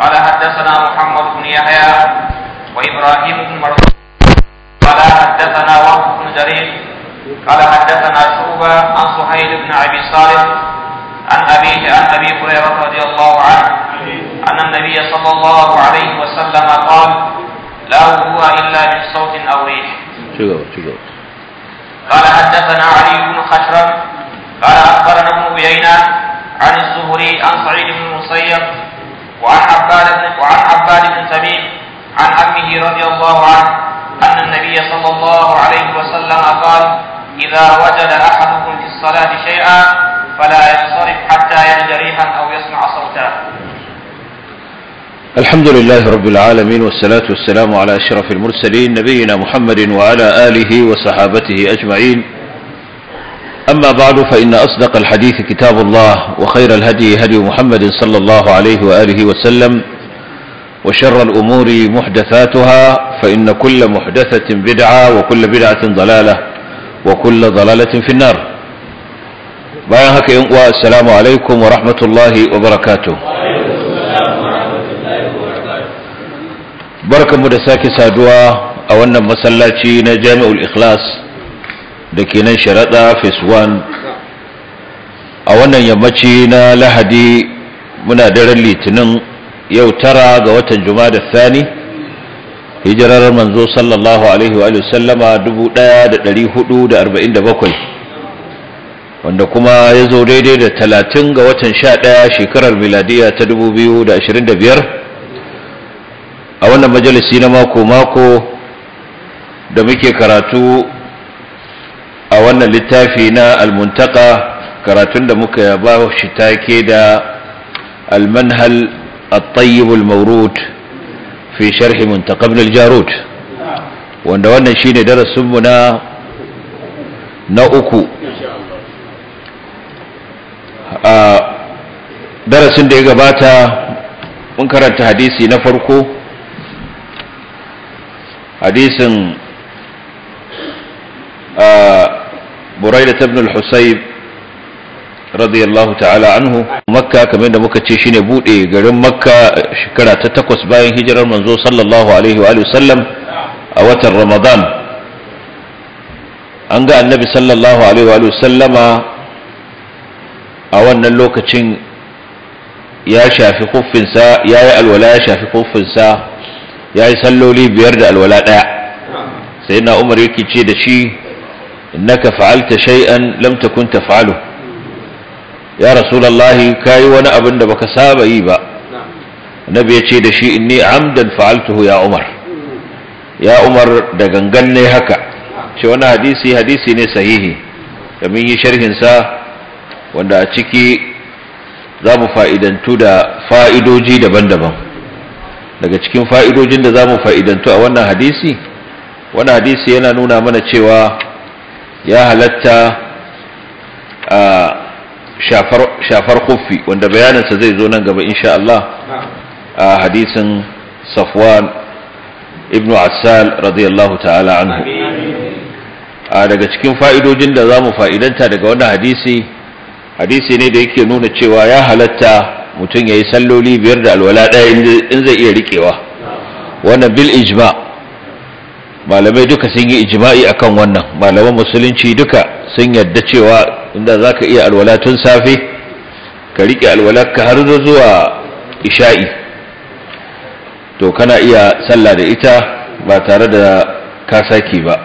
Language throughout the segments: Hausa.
قال حدثنا محمد بن يحيى وإبراهيم بن مرزوق قال حدثنا وهب بن جرير قال حدثنا شعبة عن سهيل بن أبي صالح عن أبيه عن أبي هريرة رضي الله عنه أن النبي صلى الله عليه وسلم قال لا وضوء إلا من صوت أو ريح شكرا شكرا قال حدثنا علي بن خشرم قال أخبرنا ابن عيينة عن الزهري عن سعيد بن المسيب وعن عباد بن وعن عباد بن تميم عن عمه رضي الله عنه أن النبي صلى الله عليه وسلم قال إذا وجد أحدكم في الصلاة شيئا فلا ينصرف حتى يجد ريحا أو يسمع صوتا الحمد لله رب العالمين والصلاة والسلام على أشرف المرسلين نبينا محمد وعلى آله وصحابته أجمعين أما بعد فإن أصدق الحديث كتاب الله وخير الهدي هدي محمد صلى الله عليه وآله وسلم وشر الأمور محدثاتها فإن كل محدثة بدعة وكل بدعة ضلالة وكل ضلالة في النار بايعك السلام عليكم ورحمة الله وبركاته barkanmu da sake saduwa a wannan masallaci na jami'ul ikhlas da ke nan sharaɗa phase 1 a wannan yammaci na lahadi muna daren litinin yau tara ga watan da thani hijirar manzo sallallahu alaihi wa sallama 1447 wanda kuma ya zo daidai da talatin ga watan sha ɗaya shekarar miladiya ta 2025 a wannan majalisi na mako-mako da muke karatu a wannan littafi na almuntaka karatun da muka ba shi take da almanhal الطيب المورود في شرح منتقى ابن الجارود wanda wannan shine darasinmu na na uku a darasin da ya gabata mun karanta hadisi na farko hadisin buraida ibn al-husayb radiyallahu ta'ala anhu makka kamar da muka ce shine bude garin makka shekara ta takwas bayan hijirar manzo sallallahu alaihi wa sallam a watan ramadan an ga annabi sallallahu alaihi wa sallama a wannan lokacin ya shafi kuffinsa ya yi alwala ya shafi kuffinsa ya yi salloli biyar da alwala ɗaya sai na umar yake ce da shi innaka fa'alta shay'an lam takun taf'alu ya rasulullahi kai wani abin da baka saba yi ba annabi ya ce da shi inni amdan fa'altuhu ya umar ya umar da gangan ne haka ce wani hadisi hadisi ne sahihi da mun yi sharhin sa wanda a ciki za mu fa'idantu da fa'idoji daban-daban daga cikin fa'idojin da za mu fa'idantu a wannan hadisi wani hadisi yana nuna mana cewa ya halatta a shafar kuffi wanda bayaninsa zai zo nan gaba insha Allah a hadisin safwan ibn Assal radiyallahu ta'ala anhu a daga cikin fa'idojin da za mu fa'idanta daga wannan hadisi hadisi ne da yake nuna cewa ya halatta mutum ya yi salloli biyar da alwala ɗaya in zai iya riƙewa wannan bil ijma malamai duka sun yi ijma'i akan wannan malaman musulunci duka sun yadda cewa inda za ka iya alwala tun safe ka riƙe alwalarka har zuwa isha'i to kana iya sallah da ita ba tare da ka saki ba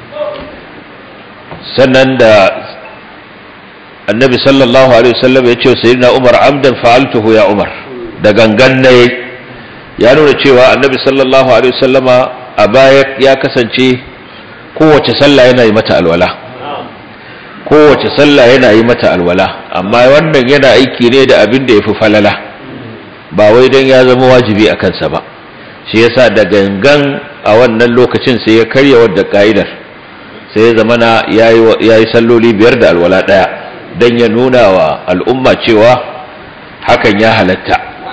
sannan da annabi sallallahu alaihi wasallam ya ce sayyidina umar amdan fa'altuhu ya umar da gangan ne ya nuna cewa annabi sallallahu alaihi wasallama a baya ya kasance kowace sallah yana yi mata alwala kowace sallah yana yi mata alwala amma wannan yana aiki ne da abin da ya fi falala ba wai don ya zama wajibi a kansa ba shi yasa da gangan a wannan lokacin sai ya karya wadda ka'idar sai ya zamana ya yi salloli biyar da alwala ɗaya don ya nuna wa al'umma cewa hakan ya halatta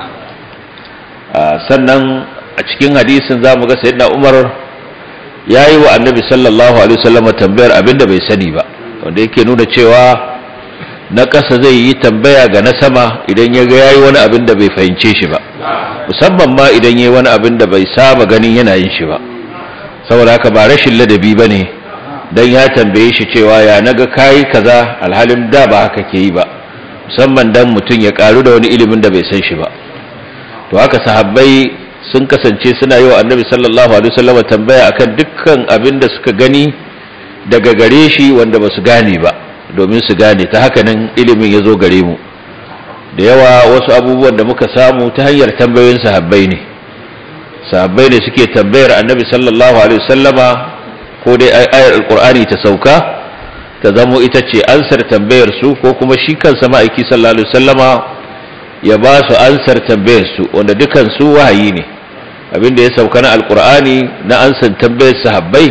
sannan a cikin hadisin za mu ga sayyidina umar ya yi wa annabi sallallahu alaihi wasallam tambayar abin da bai sani ba wanda yake nuna cewa na ƙasa zai yi tambaya ga na sama idan ya ga yayi wani abin da bai fahimce shi ba musamman ma idan yayi wani abin da bai saba ganin yana yin shi ba saboda haka ba rashin ladabi bane dan ya tambaye shi cewa ya naga kai kaza alhalin da ba haka ke yi ba musamman dan mutum ya karu da wani ilimin da bai san shi ba to haka sahabbai sun kasance suna yi wa annabi sallallahu alaihi wasallam tambaya akan dukkan abin da suka gani daga gare shi wanda ba su gane ba domin su gane ta haka nan ilimin ya zo gare mu da yawa wasu abubuwan da muka samu ta hanyar tambayoyin sahabbai ne sahabbai ne suke tambayar annabi sallallahu alaihi wasallama ko dai ayar alqur'ani ta sauka ta zamo ita ce ansar tambayar su ko kuma shi kansa ma'aiki sallallahu alaihi wasallama ya ba su ansar tambayar su wanda dukan su wahayi ne abinda ya sauka na alqur'ani na ansar tambayar sahabbai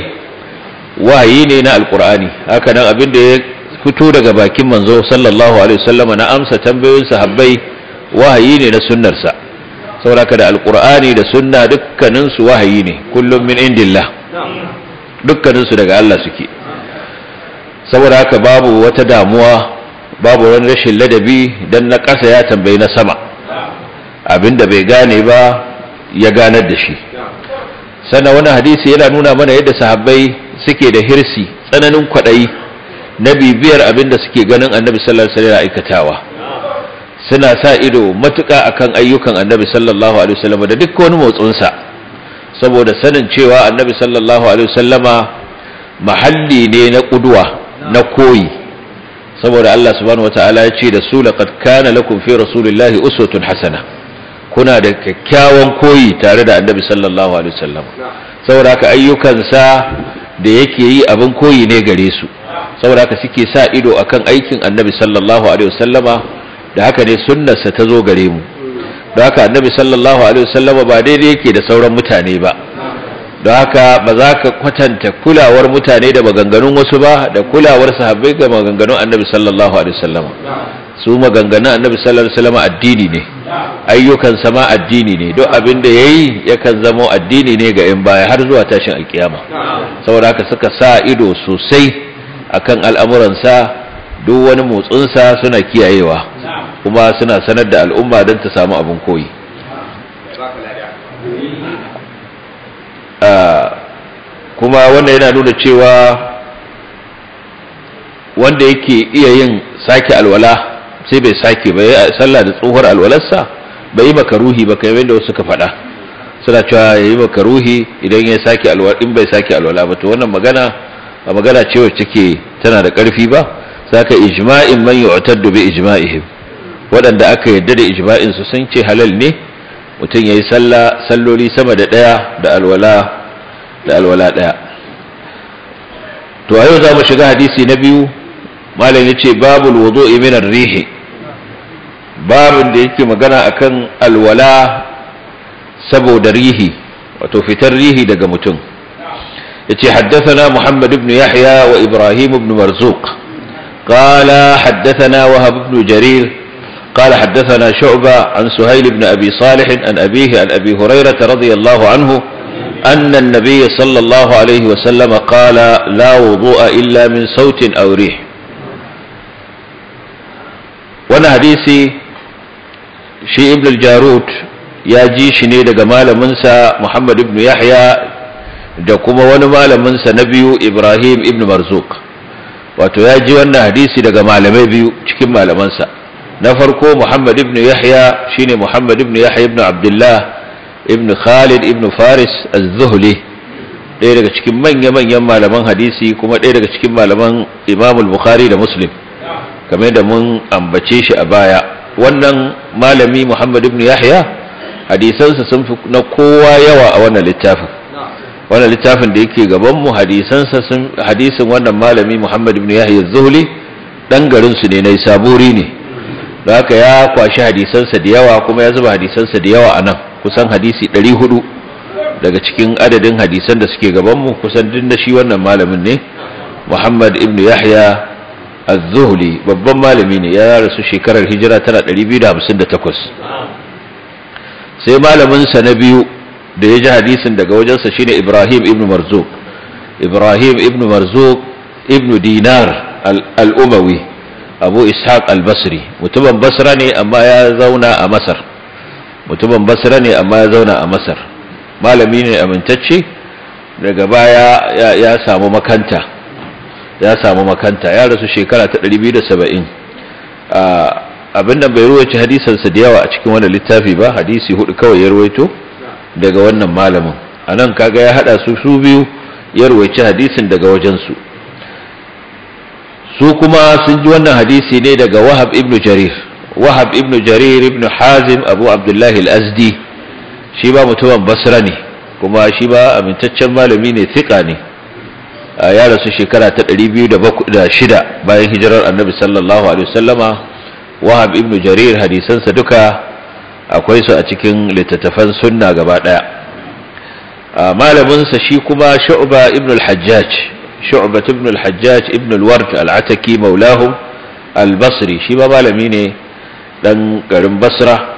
wahayi ne na alqur'ani haka nan abinda ya fito daga bakin manzo sallallahu alaihi wasallama na amsa tambayoyin sahabbai wahayi ne na sunnarsa saboda da alqur'ani da sunna dukkanin su wahayi ne kullum min indillah dukkanin su daga Allah suke saboda haka babu wata damuwa babu wani rashin ladabi dan na ƙasa ya tambayi na sama abinda bai gane ba ya ganar da shi sannan wani hadisi yana nuna mana yadda sahabbai suke da hirsi tsananin kwaɗayi na bibiyar abinda suke ganin annabi sallallahu alaihi wasallam aikatawa suna sa ido matuƙa akan ayyukan annabi sallallahu alaihi wasallam da duk wani motsinsa saboda sanin cewa annabi sallallahu alaihi wasallama mahalli ne na ƙudwa na koyi saboda Allah subhanahu wataala ya ce da su laqad kana lakum fi rasulillahi uswatun hasana kuna da kyakkyawan koyi tare da annabi sallallahu alaihi wasallam saboda haka ayyukansa da yake yi abin koyi ne gare su saboda haka suke sa ido akan aikin annabi sallallahu alaihi wasallama da haka ne sunnarsa ta zo gare mu da haka annabi sallallahu alaihi wasallama ba daidai yake da sauran mutane ba don haka ba za ka kwatanta kulawar mutane da maganganun wasu ba da kulawar sahabbai ga maganganun annabi sallallahu alaihi wasallam su maganganun annabi sallallahu alaihi wasallam addini ne ayyukan sama addini ne duk abin da yayi yakan zama addini ne ga yan baya har zuwa tashin alkiyama saboda haka suka sa ido sosai akan al'amuransa duk wani motsinsa suna kiyayewa kuma suna sanar da al'umma don ta samu abin koyi kuma wanda yana nuna cewa wanda yake iya yin sake alwala sai bai sake ba ya sallah da tsohuwar alwalarsa bai yi makaruhi ba kai yadda wasu ka faɗa suna cewa ya yi makaruhi idan ya sake alwala in bai sake alwala ba to wannan magana a magana ce wacce take tana da ƙarfi ba saka ijma'in man yu'taddu bi ijma'ihim waɗanda aka yadda da ijma'in su sun ce halal ne mutum yayi sallah salloli sama da ɗaya da alwala da alwala ɗaya to a yau za mu shiga hadisi na biyu malam ya ce babul wudu'i min rihi babin da yake magana akan alwala saboda rihi wato fitar rihi daga mutum yace haddathana muhammad ibn yahya wa ibrahim ibn marzuq قال حدثنا وهب بن جرير قال حدثنا شعبة عن سهيل بن أبي صالح عن أبيه عن أبي هريرة رضي الله عنه أن النبي صلى الله عليه وسلم قال لا وضوء إلا من صوت أو ريح وانا حديثي شي ابن الجارود يا جي شني daga malaminsa Muhammad ibn Yahya da kuma wani malaminsa na biyu Ibrahim ibn Marzuq wato ya ji wannan hadisi daga malamai biyu cikin malamansa na farko Muhammad ibn Yahya shine Muhammad ibn Yahya ibn Abdullah ibn Khalid ibn Faris az-Zuhli ɗaya daga cikin manya-manyan malaman hadisi kuma ɗaya daga cikin malaman Imam al-Bukhari da Muslim kamar da mun ambace shi a baya wannan malami Muhammad ibn Yahya hadisansa sun fi na kowa yawa a wannan littafin wannan littafin da yake gaban mu hadisansa sun hadisin wannan malami Muhammad ibn Yahya az-Zuhli dan garin su ne nai saburi ne da haka ya kwashi hadisansa da yawa kuma ya zuba hadisansa da yawa a nan kusan hadisi 400 daga cikin adadin hadisan da suke gabanmu kusan din da shi wannan malamin ne Muhammad ibn Yahya az-Zuhli babban malami ne ya rasu shekarar hijira tana 258 sai malamin sa na biyu da ya ji hadisin daga wajensa shine Ibrahim ibn Marzuq Ibrahim ibn Marzuq ibn Dinar al-Umawi Abu Ishaq al-Basri mutumin Basra ne amma ya zauna a Masar mutumin basra ne amma ya zauna a masar malami ne amintacce daga baya ya samu makanta ya samu makanta ya rasu shekara ta 270 abin da bai ruwaci hadisansa da yawa a cikin wannan littafi ba hadisi hudu kawai ya ruwaito daga wannan malamin a nan kaga ya hada su su biyu ya ruwaci hadisin daga wajensu su kuma sun ji wannan hadisi ne daga wahab ibn jarir wahab ibn jarir ibn hazim abu abdullahi al-azdi shi ba mutumin basra ne kuma shi ba amintaccen malami ne thika ne ya rasu shekara ta 206 bayan hijirar annabi sallallahu alaihi wasallama wahab ibn jarir hadisansa duka akwai su a cikin littattafan sunna gaba daya malaminsa shi kuma shu'ba ibn al-hajjaj shu'ba ibn al-hajjaj ibn al-ward al-ataki maulahum al-basri shi ba malami ne dan garin basra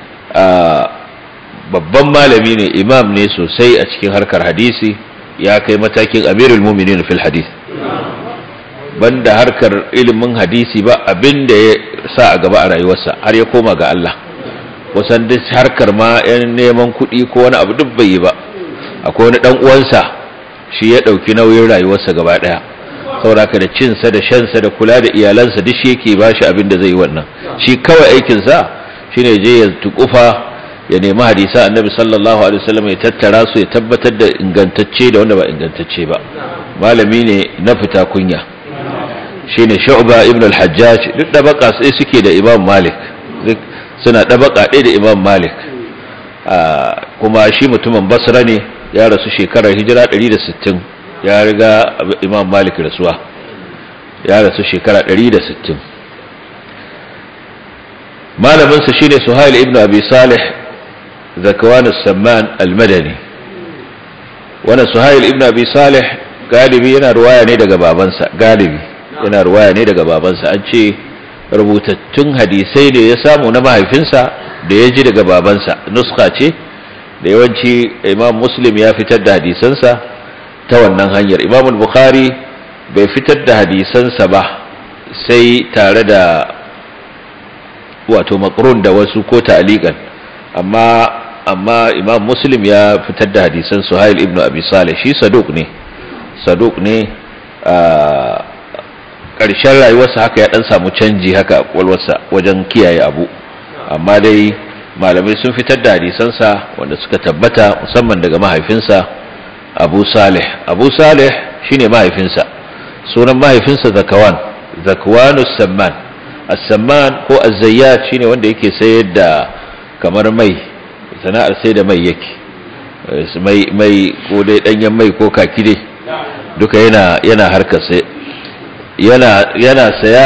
babban malami ne imam ne sosai a cikin harkar hadisi ya kai matakin amirul muminin fil hadith banda harkar ilimin hadisi ba abin da ya sa a gaba a rayuwarsa har ya koma ga Allah kusan duk harkar ma yan neman kuɗi ko wani abu duk bai yi ba akwai wani dan uwansa shi ya ɗauki nauyin rayuwarsa gaba ɗaya sauraka da cinsa da shansa da kula da iyalansa duk shi yake ba shi abin da zai yi wannan shi kawai aikinsa shine je ya tukufa ya nemi hadisa annabi sallallahu alaihi wasallam ya tattara su ya tabbatar da ingantacce da wanda ba ingantacce ba malami ne na fita kunya shine shu'ba ibn al-hajjaj duk dabaka sai suke da imam malik suna dabaka ɗaya da imam malik kuma shi mutumin basra ne ya rasu shekarar hijira 160 ya riga imam malik rasuwa ya rasu shekara 160 malaminsa shine suhail ibn abi salih zakwan as-samman al-madani wannan suhail ibn abi salih galibi yana ruwaya ne daga babansa galibi yana ruwaya ne daga babansa an ce rubutattun hadisai da ya samu na mahaifinsa da ya ji daga babansa nuska ce da yawanci imam muslim ya fitar da hadisansa ta wannan hanyar imam bukhari bai fitar da hadisansa ba sai tare da wato makrun da wasu ko ta'aliqan amma amma imam muslim ya fitar da hadisan suhail ibn abi salih shi saduq ne saduq ne a ƙarshen rayuwarsa haka ya dan samu canji haka a kwalwarsa wajen kiyaye abu amma dai malamai sun fitar da hadisansa wanda suka tabbata musamman daga mahaifinsa abu salih abu salih shine mahaifinsa sunan mahaifinsa zakawan zakwanus samman as-samman ko az-zayyat shine wanda yake sayar da kamar mai sana'ar sai da mai yake mai mai ko dai danyen mai ko kaki dai duka yana yana harkar sai yana yana saya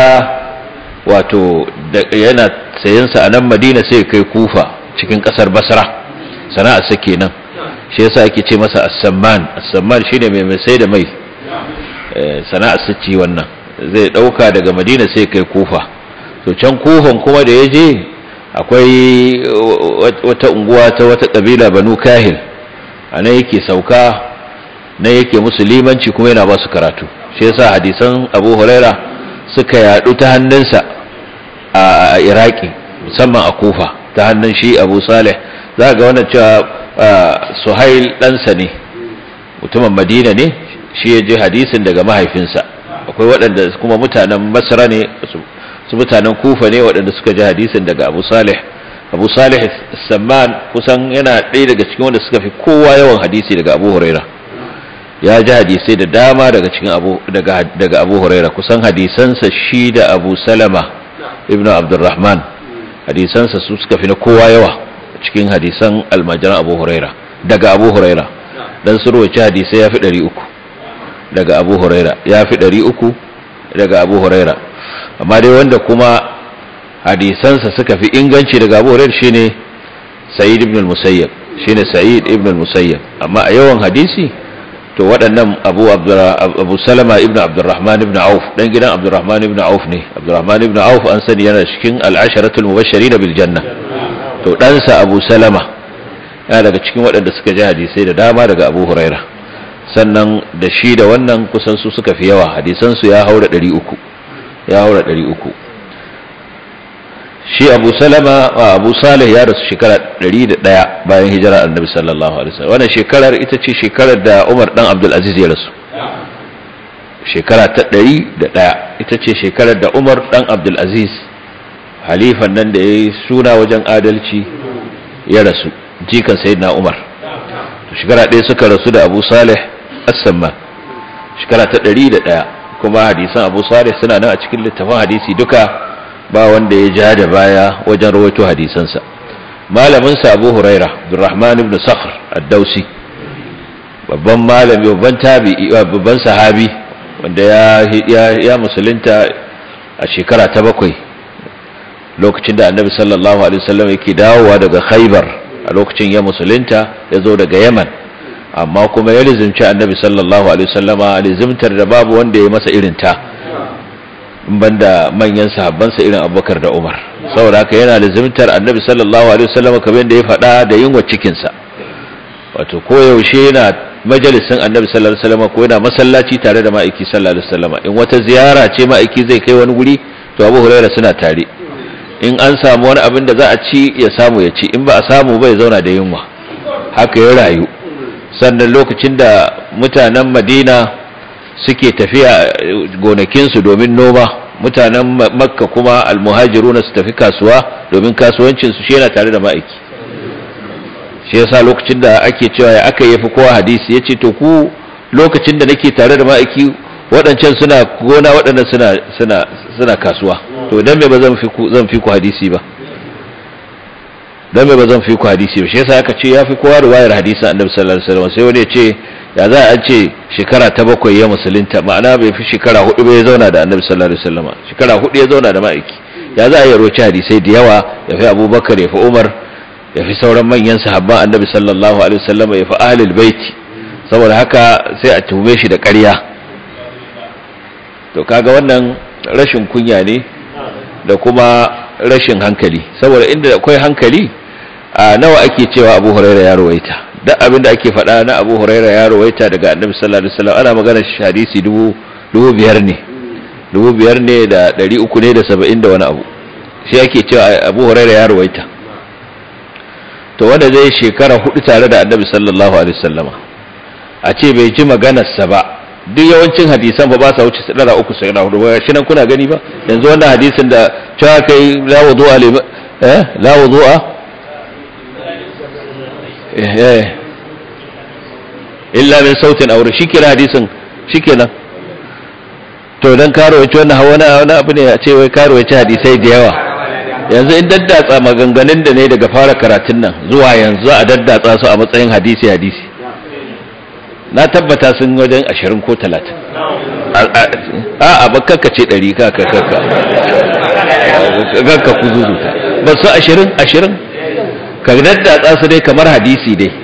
wato yana sayansa a nan madina sai kai kufa cikin kasar basra sana'ar sa kenan shi yasa ake ce masa as-samman as-samman shine mai mai sai da mai sana'ar sa ce wannan zai dauka daga madina sai kai kufa to can kufan kuma da yaje akwai wata unguwa ta wata kabila banu kahil anan yake sauka nan yake musulmanci kuma yana ba su karatu shi yasa hadisan abu huraira suka yadu ta hannunsa a iraki musamman a kufa ta hannun shi abu salih za ga wannan cewa suhail ɗansa ne mutumin madina ne shi ya je hadisin daga mahaifinsa akwai waɗanda kuma mutanen masra ne su mutanen kufa ne waɗanda suka ji hadisin daga abu salih abu salih samman kusan yana ɗaya daga cikin wanda suka fi kowa yawan hadisi daga abu huraira ya ji hadisai da dama daga cikin abu daga daga abu huraira kusan hadisansa shi da abu salama ibnu abdurrahman hadisansa su suka fi na kowa yawa cikin hadisan almajiran abu huraira daga abu huraira dan su rawaci hadisai ya fi ɗari uku daga abu huraira ya fi ɗari uku daga abu huraira amma dai wanda kuma hadisansa suka fi inganci daga abu huraira shine sa'id ibn al-musayyab shine sa'id ibn al-musayyab amma a yawan hadisi to waɗannan abu abu salama ibn abdurrahman ibn auf dan gidan abdurrahman ibn auf ne abdurrahman ibn auf an sani yana cikin al'asharatul mubashirin bil janna to ɗansa abu salama yana daga cikin waɗanda suka ji hadisai da dama daga abu huraira sannan da shi da wannan kusan su suka fi yawa hadisan su ya haura 300 ya haura 300 shi abu salama a abu salih ya rasu shekara 101 bayan hijira annabi sallallahu alaihi wasallam wannan shekarar ita ce shekarar da umar dan abdul aziz ya rasu shekara ta 101 ita ce shekarar da umar dan abdul aziz halifan nan da ya yi suna wajen adalci ya rasu jikan sayyidina umar shekara ɗaya suka rasu da abu salih as-samma shekara ta 101 kuma hadisan abu salih suna nan a cikin littafin hadisi duka ba wanda ya ja da baya wajen rawaito hadisansa malaminsa abu huraira abdurrahman ibn sakhr ad-dausi babban malami babban tabi'i babban sahabi wanda ya ya musulunta a shekara ta bakwai lokacin da annabi sallallahu alaihi wasallam yake dawowa daga khaybar a lokacin ya musulunta ya zo daga yaman amma kuma ya lizimci annabi sallallahu alaihi wasallama lizimtar da babu wanda ya masa irin ta banda manyan sahabbansa irin abubakar da umar saboda haka yana lizimtar annabi sallallahu alaihi wasallama kamar yadda ya faɗa da yunwa cikinsa wato koyaushe yana majalisin annabi sallallahu alaihi wasallama ko yana masallaci tare da ma'aiki sallallahu alaihi wasallama in wata ziyara ce ma'aiki zai kai wani guri to abu huraira suna tare in an samu wani abin da za a ci ya samu ya ci in ba a samu bai zauna da yunwa haka ya rayu sannan lokacin da mutanen madina suke tafiya gonakinsu domin noma mutanen makka kuma almuhajiruna su tafi kasuwa domin kasuwancinsu shi yana tare da ma'aiki shi yasa lokacin da ake cewa ya aka yafi kowa hadisi ya ce to ku lokacin da nake tare da ma'aiki waɗancan suna gona waɗannan suna suna suna kasuwa to dan me ba zan fi ku zan fi ku hadisi ba dan me ba zan fi ku hadisi ba shi yasa aka ce yafi kowa riwayar hadisin Annabi sallallahu alaihi wasallam sai wani ya ce ya za a ce shekara ta bakwai ya musulunta ma'ana bai fi shekara hudu ba ya zauna da Annabi sallallahu alaihi wasallam shekara hudu ya zauna da ma'aiki ya za a yi roci hadisai da yawa ya fi Abubakar ya fi Umar ya fi sauran manyan sahabban Annabi sallallahu alaihi wasallam ya fi ahlul baiti saboda haka sai a tuhume shi da ƙarya to kaga wannan rashin kunya ne da kuma rashin hankali saboda inda akwai hankali a nawa ake cewa abu huraira ya rawaita duk abin da ake faɗa na abu huraira ya rawaita daga annabi sallallahu alaihi wasallam ana magana hadisi dubu dubu biyar ne dubu biyar ne da ɗari uku ne da saba'in da wani abu shi ake cewa abu huraira ya rawaita to wanda zai shekara hudu tare da annabi sallallahu alaihi wasallama a ce bai ji maganarsa ba duk yawancin hadisan ba ba sa wuce sadara uku sai na hudu ba shi nan kuna gani ba yanzu wannan hadisin da cewa kai la wudu'a li eh la wudu'a eh illa min sautin aure shikenan hadisin shikenan to dan karo yace wannan hawa na wani abu ne a ce wai karo yace hadisai da yawa yanzu in daddatsa maganganun da ne daga fara karatun nan zuwa yanzu a daddatsa su a matsayin hadisi hadisi na tabbata sun wajen ashirin ko talatin a a bakakka ce ɗari kaka kaka kaka ku zuzuta ba su ashirin ashirin ka daddatsa su dai kamar hadisi dai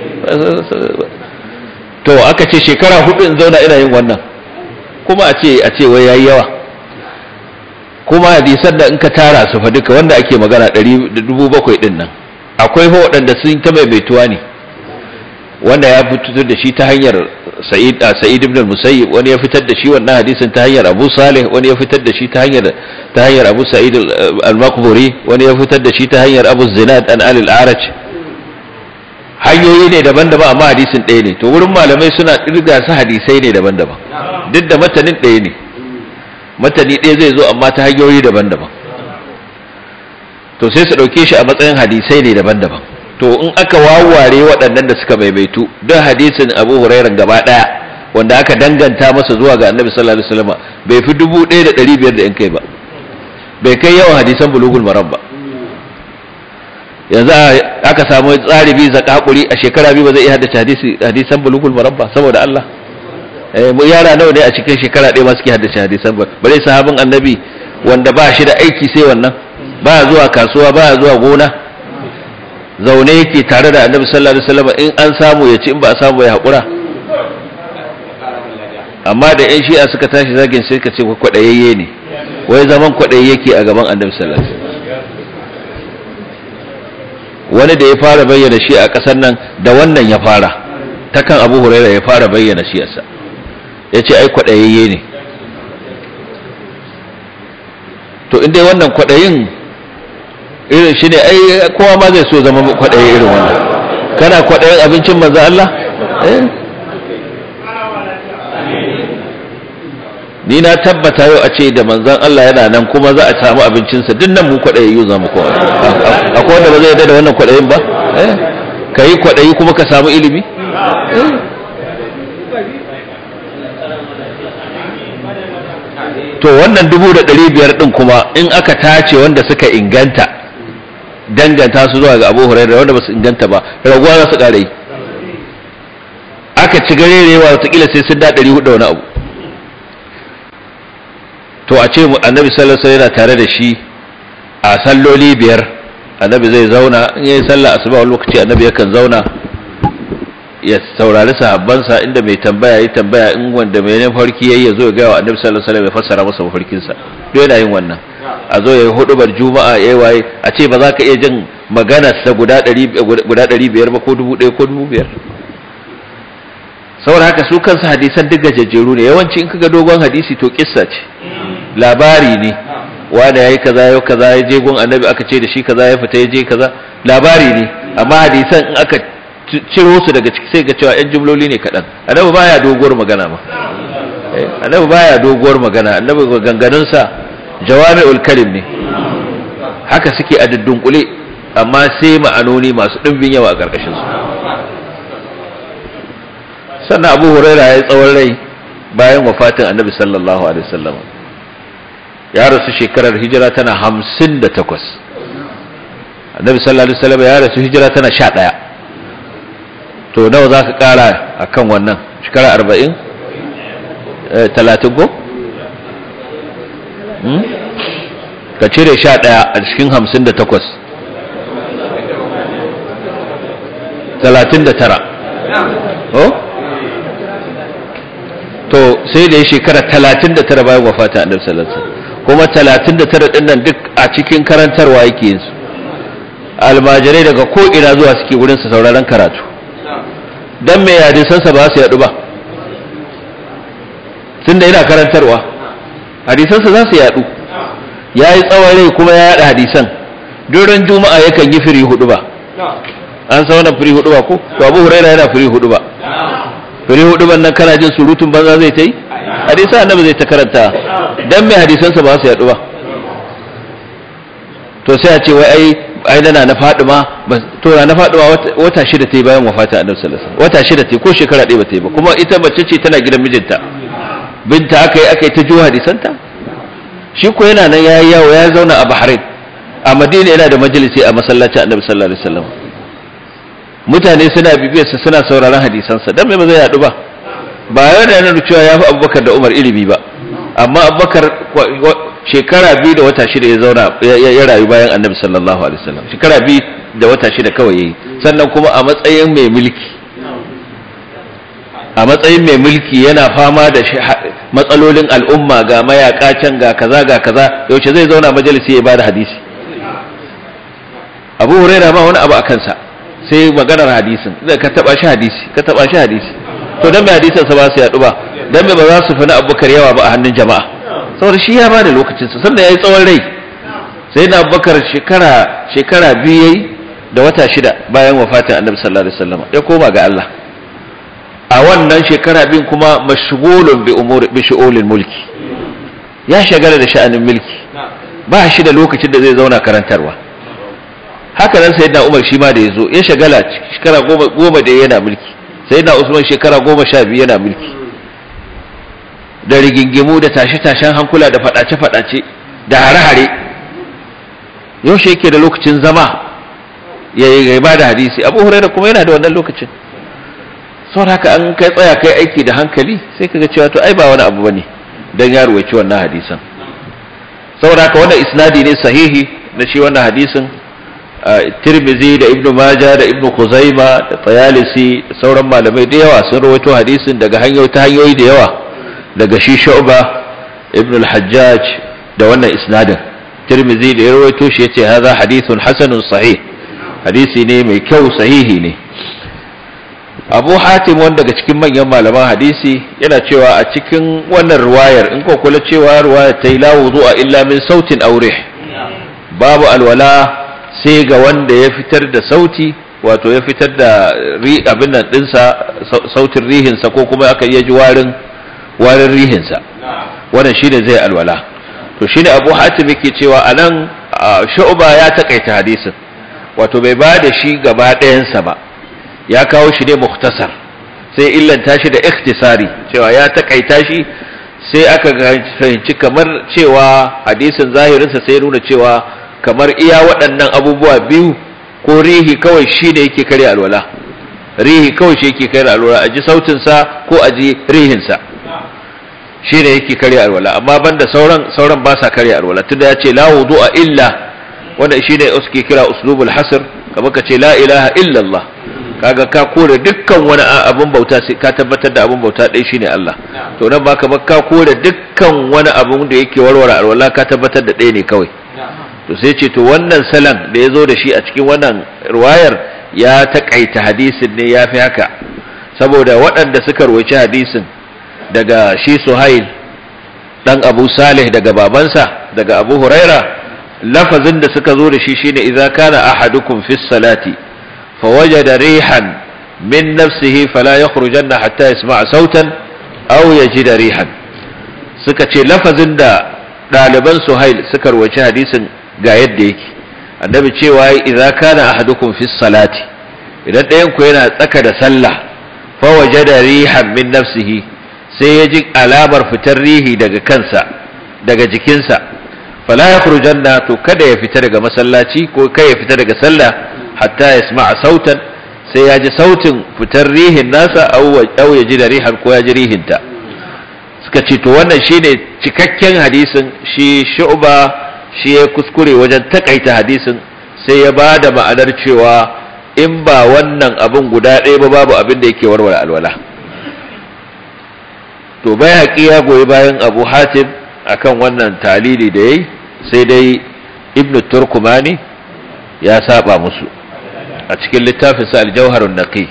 to aka ce shekara hudu in zauna ina yin wannan kuma a ce a ce wai yayi yawa kuma hadisan da in ka tara su fa duka wanda ake magana ɗari da dubu bakwai ɗin nan akwai fa waɗanda sun ta maimaituwa ne wanda ya fitar da shi ta hanyar Sa'id Sa'id ibn al-Musayyib wani ya fitar da shi wannan hadisin ta hanyar Abu Salih wani ya fitar da shi ta hanyar ta hanyar Abu Sa'id al-Maqburi wani ya fitar da shi ta hanyar Abu Zinad an Ali al-Araj hanyoyi ne daban-daban amma hadisin ɗaya ne to wurin malamai suna kirga su hadisai ne daban-daban duk da matanin ɗaya ne matani ɗaya zai zo amma ta hanyoyi daban-daban to sai su ɗauke shi a matsayin hadisai ne daban-daban to in aka wawware waɗannan da suka maimaitu don hadisin abu hurairan gaba ɗaya wanda aka danganta masa zuwa ga annabi sallallahu alaihi wasallam bai fi dubu ɗaya da ɗari biyar da yan kai ba bai kai yawan hadisan bulugul maram ba yanzu aka samu tsari biyu zakakuri a shekara biyu ba zai iya haddace hadisi hadisan bulugul maram ba saboda Allah eh mu yara nawa ne a cikin shekara ɗaya ma suke haddace hadisan ba bare sahabin annabi wanda ba shi da aiki sai wannan ba zuwa kasuwa ba zuwa gona zaune yake tare da annabi sallallahu alaihi wasallam in an samu ya ci in ba a samu ya haƙura amma da yan shi'a suka tashi zagin sai ka ce kwaɗayayye ne wai zaman kwaɗayi yake a gaban annabi sallallahu alaihi wasallam wani da ya fara bayyana shi a ƙasar nan da wannan ya fara ta kan abu huraira ya fara bayyana shi yasa ya ce ai kwaɗayayye ne to in dai wannan kwaɗayin irin shi ne ai kowa ma zai so zama kwaɗayi irin wannan kana kwaɗayin abincin manzo Allah eh ni na tabbata yau a ce da manzon Allah yana nan kuma za a samu abincinsa duk nan mu kwaɗayi yau za mu kowa akwai wanda ba zai yarda da wannan kwaɗayin ba eh ka yi kwaɗayi kuma ka samu ilimi to wannan dubu da ɗari biyar ɗin kuma in aka tace wanda suka inganta danganta su zuwa ga abu hurairu wanda ba su inganta ba raguwa za su ƙara yi aka ci garerewa watakila sai sun da ɗari hudu wani abu to a ce annabi sallallahu alaihi yana tare da shi a salloli biyar annabi zai zauna in yayi sallah asuba wani lokaci annabi yakan zauna ya saurari sahabbansa inda mai tambaya yi tambaya in wanda mai ne farki yayi yazo ya ga wa annabi sallallahu alaihi wasallam ya fassara masa mafarkin sa duk yana yin wannan a zo yayi hudubar juma'a yayi waye a ce ba za ka iya jin maganar sa guda 100 guda 500 ba ko 1000 ko 2000 saboda haka su kansu hadisan duk gajejjeru ne yawanci in kaga dogon hadisi to kissa ce labari ne wanda yayi kaza yau kaza ya je gun annabi aka ce da shi kaza ya fita ya je kaza labari ne amma hadisan in aka ciro su daga ciki sai ga cewa yan jumloli ne kaɗan annabi baya doguwar magana ma annabi baya doguwar magana annabi ganganun sa jawami'ul kalim ne haka suke a dudunkule amma sai ma'anoni masu ɗimbin yawa a ƙarƙashin su sannan abu huraira ya yi tsawon rai bayan wafatin annabi sallallahu alaihi wasallam ya rasu shekarar hijira tana hamsin da takwas annabi sallallahu alaihi wasallam ya rasu hijira tana sha ɗaya to nawa za ka ƙara a kan wannan shekara arba'in talatin ko? ka cire sha ɗaya a cikin hamsin da takwas talatin da tara to sai da ya shekara talatin da tara bayan wafata a sallallahu kuma talatin da tara ɗin nan duk a cikin karantarwa yake yin su almajirai daga ko'ina zuwa suke wurinsa sauraron karatu don mai hadisansa ba su yaɗu ba tun da yana karantarwa hadisansa za su yaɗu ya yi tsawon rai kuma ya yaɗa hadisan duran juma'a yakan yi firi hudu ba an sa wannan firi hudu ba ko to abu huraira yana firi hudu ba firi hudu ban nan kana jin surutun banza zai ta yi hadisan annabi zai ta karanta don mai hadisansa ba su yaɗu ba to sai a ce wai ai ai dana na Fadima to na Fadima wata shida ta yi bayan wafatin Annabi sallallahu alaihi wasallam wata shida ta yi ko shekara ɗaya ba ta yi ba kuma ita mace ce tana gidan mijinta binta aka yi aka yi ta jiwa hadisanta shi ko yana nan yayi yawo ya zauna a Bahrain a Madina yana da majalisi a masallacin Annabi sallallahu alaihi wasallam mutane suna bibiyar sa suna sauraron hadisansa dan me ba zai yadu ba ba yana nuna cewa ya fi Abubakar da Umar ilimi ba amma Abubakar shekara biyu da wata shida ya zauna ya rayu bayan annabi sallallahu alaihi wasallam shekara biyu da wata shida kawai yayi sannan kuma a matsayin mai mulki a matsayin mai mulki yana fama da matsalolin al'umma ga mayaka can ga kaza ga kaza yaushe zai zauna majalisi ya bada hadisi abu huraira ba wani abu a kansa sai maganar hadisin zai ka taba shi hadisi ka taba shi hadisi to dan mai hadisin sa ba su yadu ba dan mai ba za su fi na abubakar yawa ba a hannun jama'a saboda shi ya bada lokacinsa sannan ya yi tsawon rai sai na bakar shekara shekara biyu yayi da wata shida bayan wafatin annabi sallallahu alaihi wasallam ya koma ga Allah a wannan shekara biyun kuma mashghulun bi umuri bi shu'ulil mulki ya shagala da sha'anin mulki ba shi da lokacin da zai zauna karantarwa haka nan sayyidina Umar shi ma da yazo ya shagala shekara goma goma da yana mulki sayyidina Usman shekara goma sha biyu yana mulki da rigingimu da tashe-tashen hankula da fadace-fadace da hare-hare yaushe yake da lokacin zama ya yi ba da hadisi abu huraira kuma yana da wannan lokacin sau haka an kai tsaya kai aiki da hankali sai kaga cewa to ai ba wani abu bane dan ya ruwaici wannan hadisan saboda haka wannan isnadi ne sahihi na shi wannan hadisin Tirmizi da Ibn Majah da Ibn Khuzaima da Tayalisi da sauran malamai da yawa sun rawaito hadisin daga hanyoyi ta hanyoyi da yawa daga shi Shu'ba Ibn al-Hajjaj da wannan isnadin Tirmizi da ya rawaito shi yace hadha hadithun hasanun sahih hadisi ne mai kyau sahihi ne Abu Hatim wanda daga cikin manyan malaman hadisi yana cewa a cikin wannan ruwayar in ko kula cewa ruwayar ta yi la wudu'a illa min sautin aure babu alwala sai ga wanda ya fitar da sauti wato ya fitar da abin nan dinsa sautin rihinsa ko kuma aka iya ji warin warin rihinsa wannan shine zai alwala to shine Abu Hatim yake cewa anan Shu'ba ya takaita hadisin wato bai ba da shi gaba ɗayansa ba ya kawo shi ne mukhtasar sai illanta shi da ikhtisari cewa ya takaita shi sai aka fahimci kamar cewa hadisin zahirinsa sai nuna cewa kamar iya waɗannan abubuwa biyu ko rihi kawai shi ne yake karya alwala rihi kawai shi yake karya alwala a ji sautinsa ko a ji rihinsa shi ne yake karya alwala amma banda sauran sauran ba sa karya alwala tunda ya ce la wudu'a illa wanda shi ne suke kira uslubul hasr kamar ka ce la ilaha illa Allah kaga ka kore dukkan wani abun bauta sai ka tabbatar da abun bauta ɗaya shine Allah to nan baka ba ka kore dukkan wani abun da yake warware alwala ka tabbatar da ɗaya ne kawai to sai ce to wannan salan da ya zo da shi a cikin wannan ruwayar ya taƙaita hadisin ne ya fi haka saboda waɗanda suka roci hadisin daga shi suhail ɗan abu salih daga babansa daga abu huraira lafazin da suka zo da shi shine idza kana ahadukum fi salati fawajada rihan min nafsihi fala yakhrujanna hatta yasma'a sautan aw yajida rihan suka ce lafazin da ɗaliban suhail suka roci hadisin ga yadda yake annabi cewa idza kana ahadukum fi salati idan ɗayan ku yana tsaka da sallah fa wajada rihan min nafsihi sai ya ji alamar fitar rihi daga kansa daga jikinsa fala yakhrujanna to kada ya fita daga masallaci ko kai ya fita daga sallah hatta yasma'a sautan sai ya ji sautin fitar rihin nasa aw ya ji da rihan ko ya ji rihinta suka ce to wannan shine cikakken hadisin shi shu'ba shi ya kuskure wajen takaita hadisin sai ya ba da ma'anar cewa in ba wannan abin guda ɗaya ba babu abin da yake warware alwala to bai haƙi ya goyi bayan abu hatim akan wannan talili da yayi sai dai ibnu turkumani ya saba musu a cikin littafinsa aljauharun naqi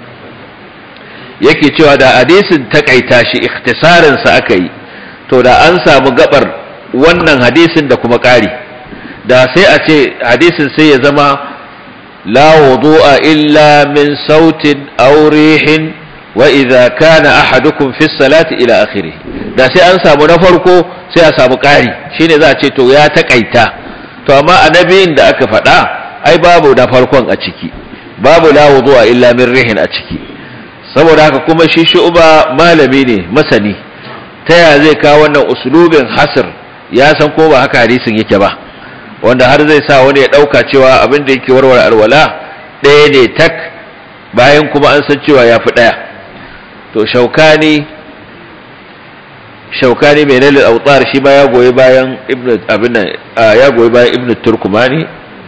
yake cewa da hadisin takaita shi ikhtisarinsa aka yi to da an samu gabar wannan hadisin da kuma ƙari da sai a ce hadisin sai ya zama la wudu'a illa min sautin aw rihin wa idza kana ahadukum fi salati ila akhirih da sai an samu na farko sai a samu ƙari shine za a ce to ya takaita to amma annabiyin da aka faɗa ai babu na farkon a ciki babu la wudu'a illa min rihin a ciki saboda haka kuma shi shu'ba malami ne masani ta ya zai kawo wannan uslubin hasr ya san ko ba haka hadisin yake ba wanda har zai sa wani ya dauka cewa abin da yake warware alwala ɗaya ne tak bayan kuma an san cewa ya fi ɗaya to shaukani shaukani mai nalil autar shi ma ya goyi bayan ibn abin ya goyi bayan ibn turkumani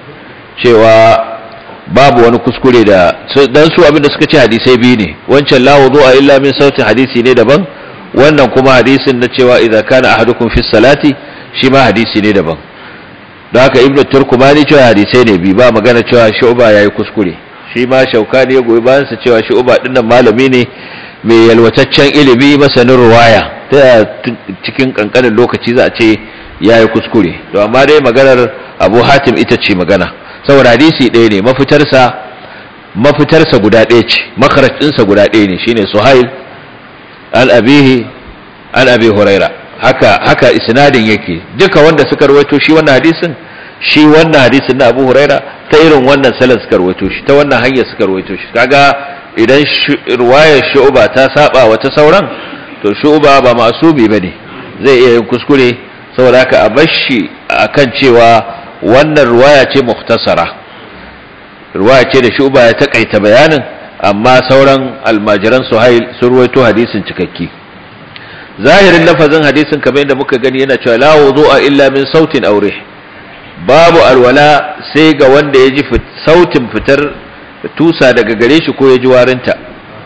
cewa babu wani kuskure da dan su abin da suka ce hadisai biyu ne wancan la wudu'a illa min sautin hadisi ne daban wannan kuma hadisin na cewa idza kana ahadukum fi salati shi ma hadisi ne daban don haka ibnu turkumani cewa hadisai ne bi ba magana cewa shu'ba yayi kuskure shi ma shaukani ya goyi bayan sa cewa shu'ba dinnan malami ne mai yalwataccen ilimi masanin ruwaya ta cikin kankanin lokaci za a ce yayi kuskure to amma dai maganar Abu Hatim ita ce magana saboda hadisi ɗaya ne mafitarsa mafitarsa guda ɗaya ce makaraj ɗinsa guda ɗaya ne shine Suhail al-abihi al-abi huraira haka haka isnadin yake duka wanda suka rawaito shi wannan hadisin shi wannan hadisin na Abu Huraira ta irin wannan salan suka rawaito shi ta wannan hanyar suka rawaito shi kaga idan riwayar Shu'ba ta saba wa ta sauran to Shu'ba ba masubi bane zai iya yin kuskure saboda haka a bashi akan cewa wannan riwaya ce mukhtasara riwaya ce da Shu'ba ya takaita bayanin amma sauran almajiran Suhail sun rawaito hadisin cikakke zahirin lafazin hadisin kamar yadda muka gani yana cewa la wudu'a illa min sautin aure babu alwala sai ga wanda ya ji sautin fitar tusa daga gare shi ko ya ji warinta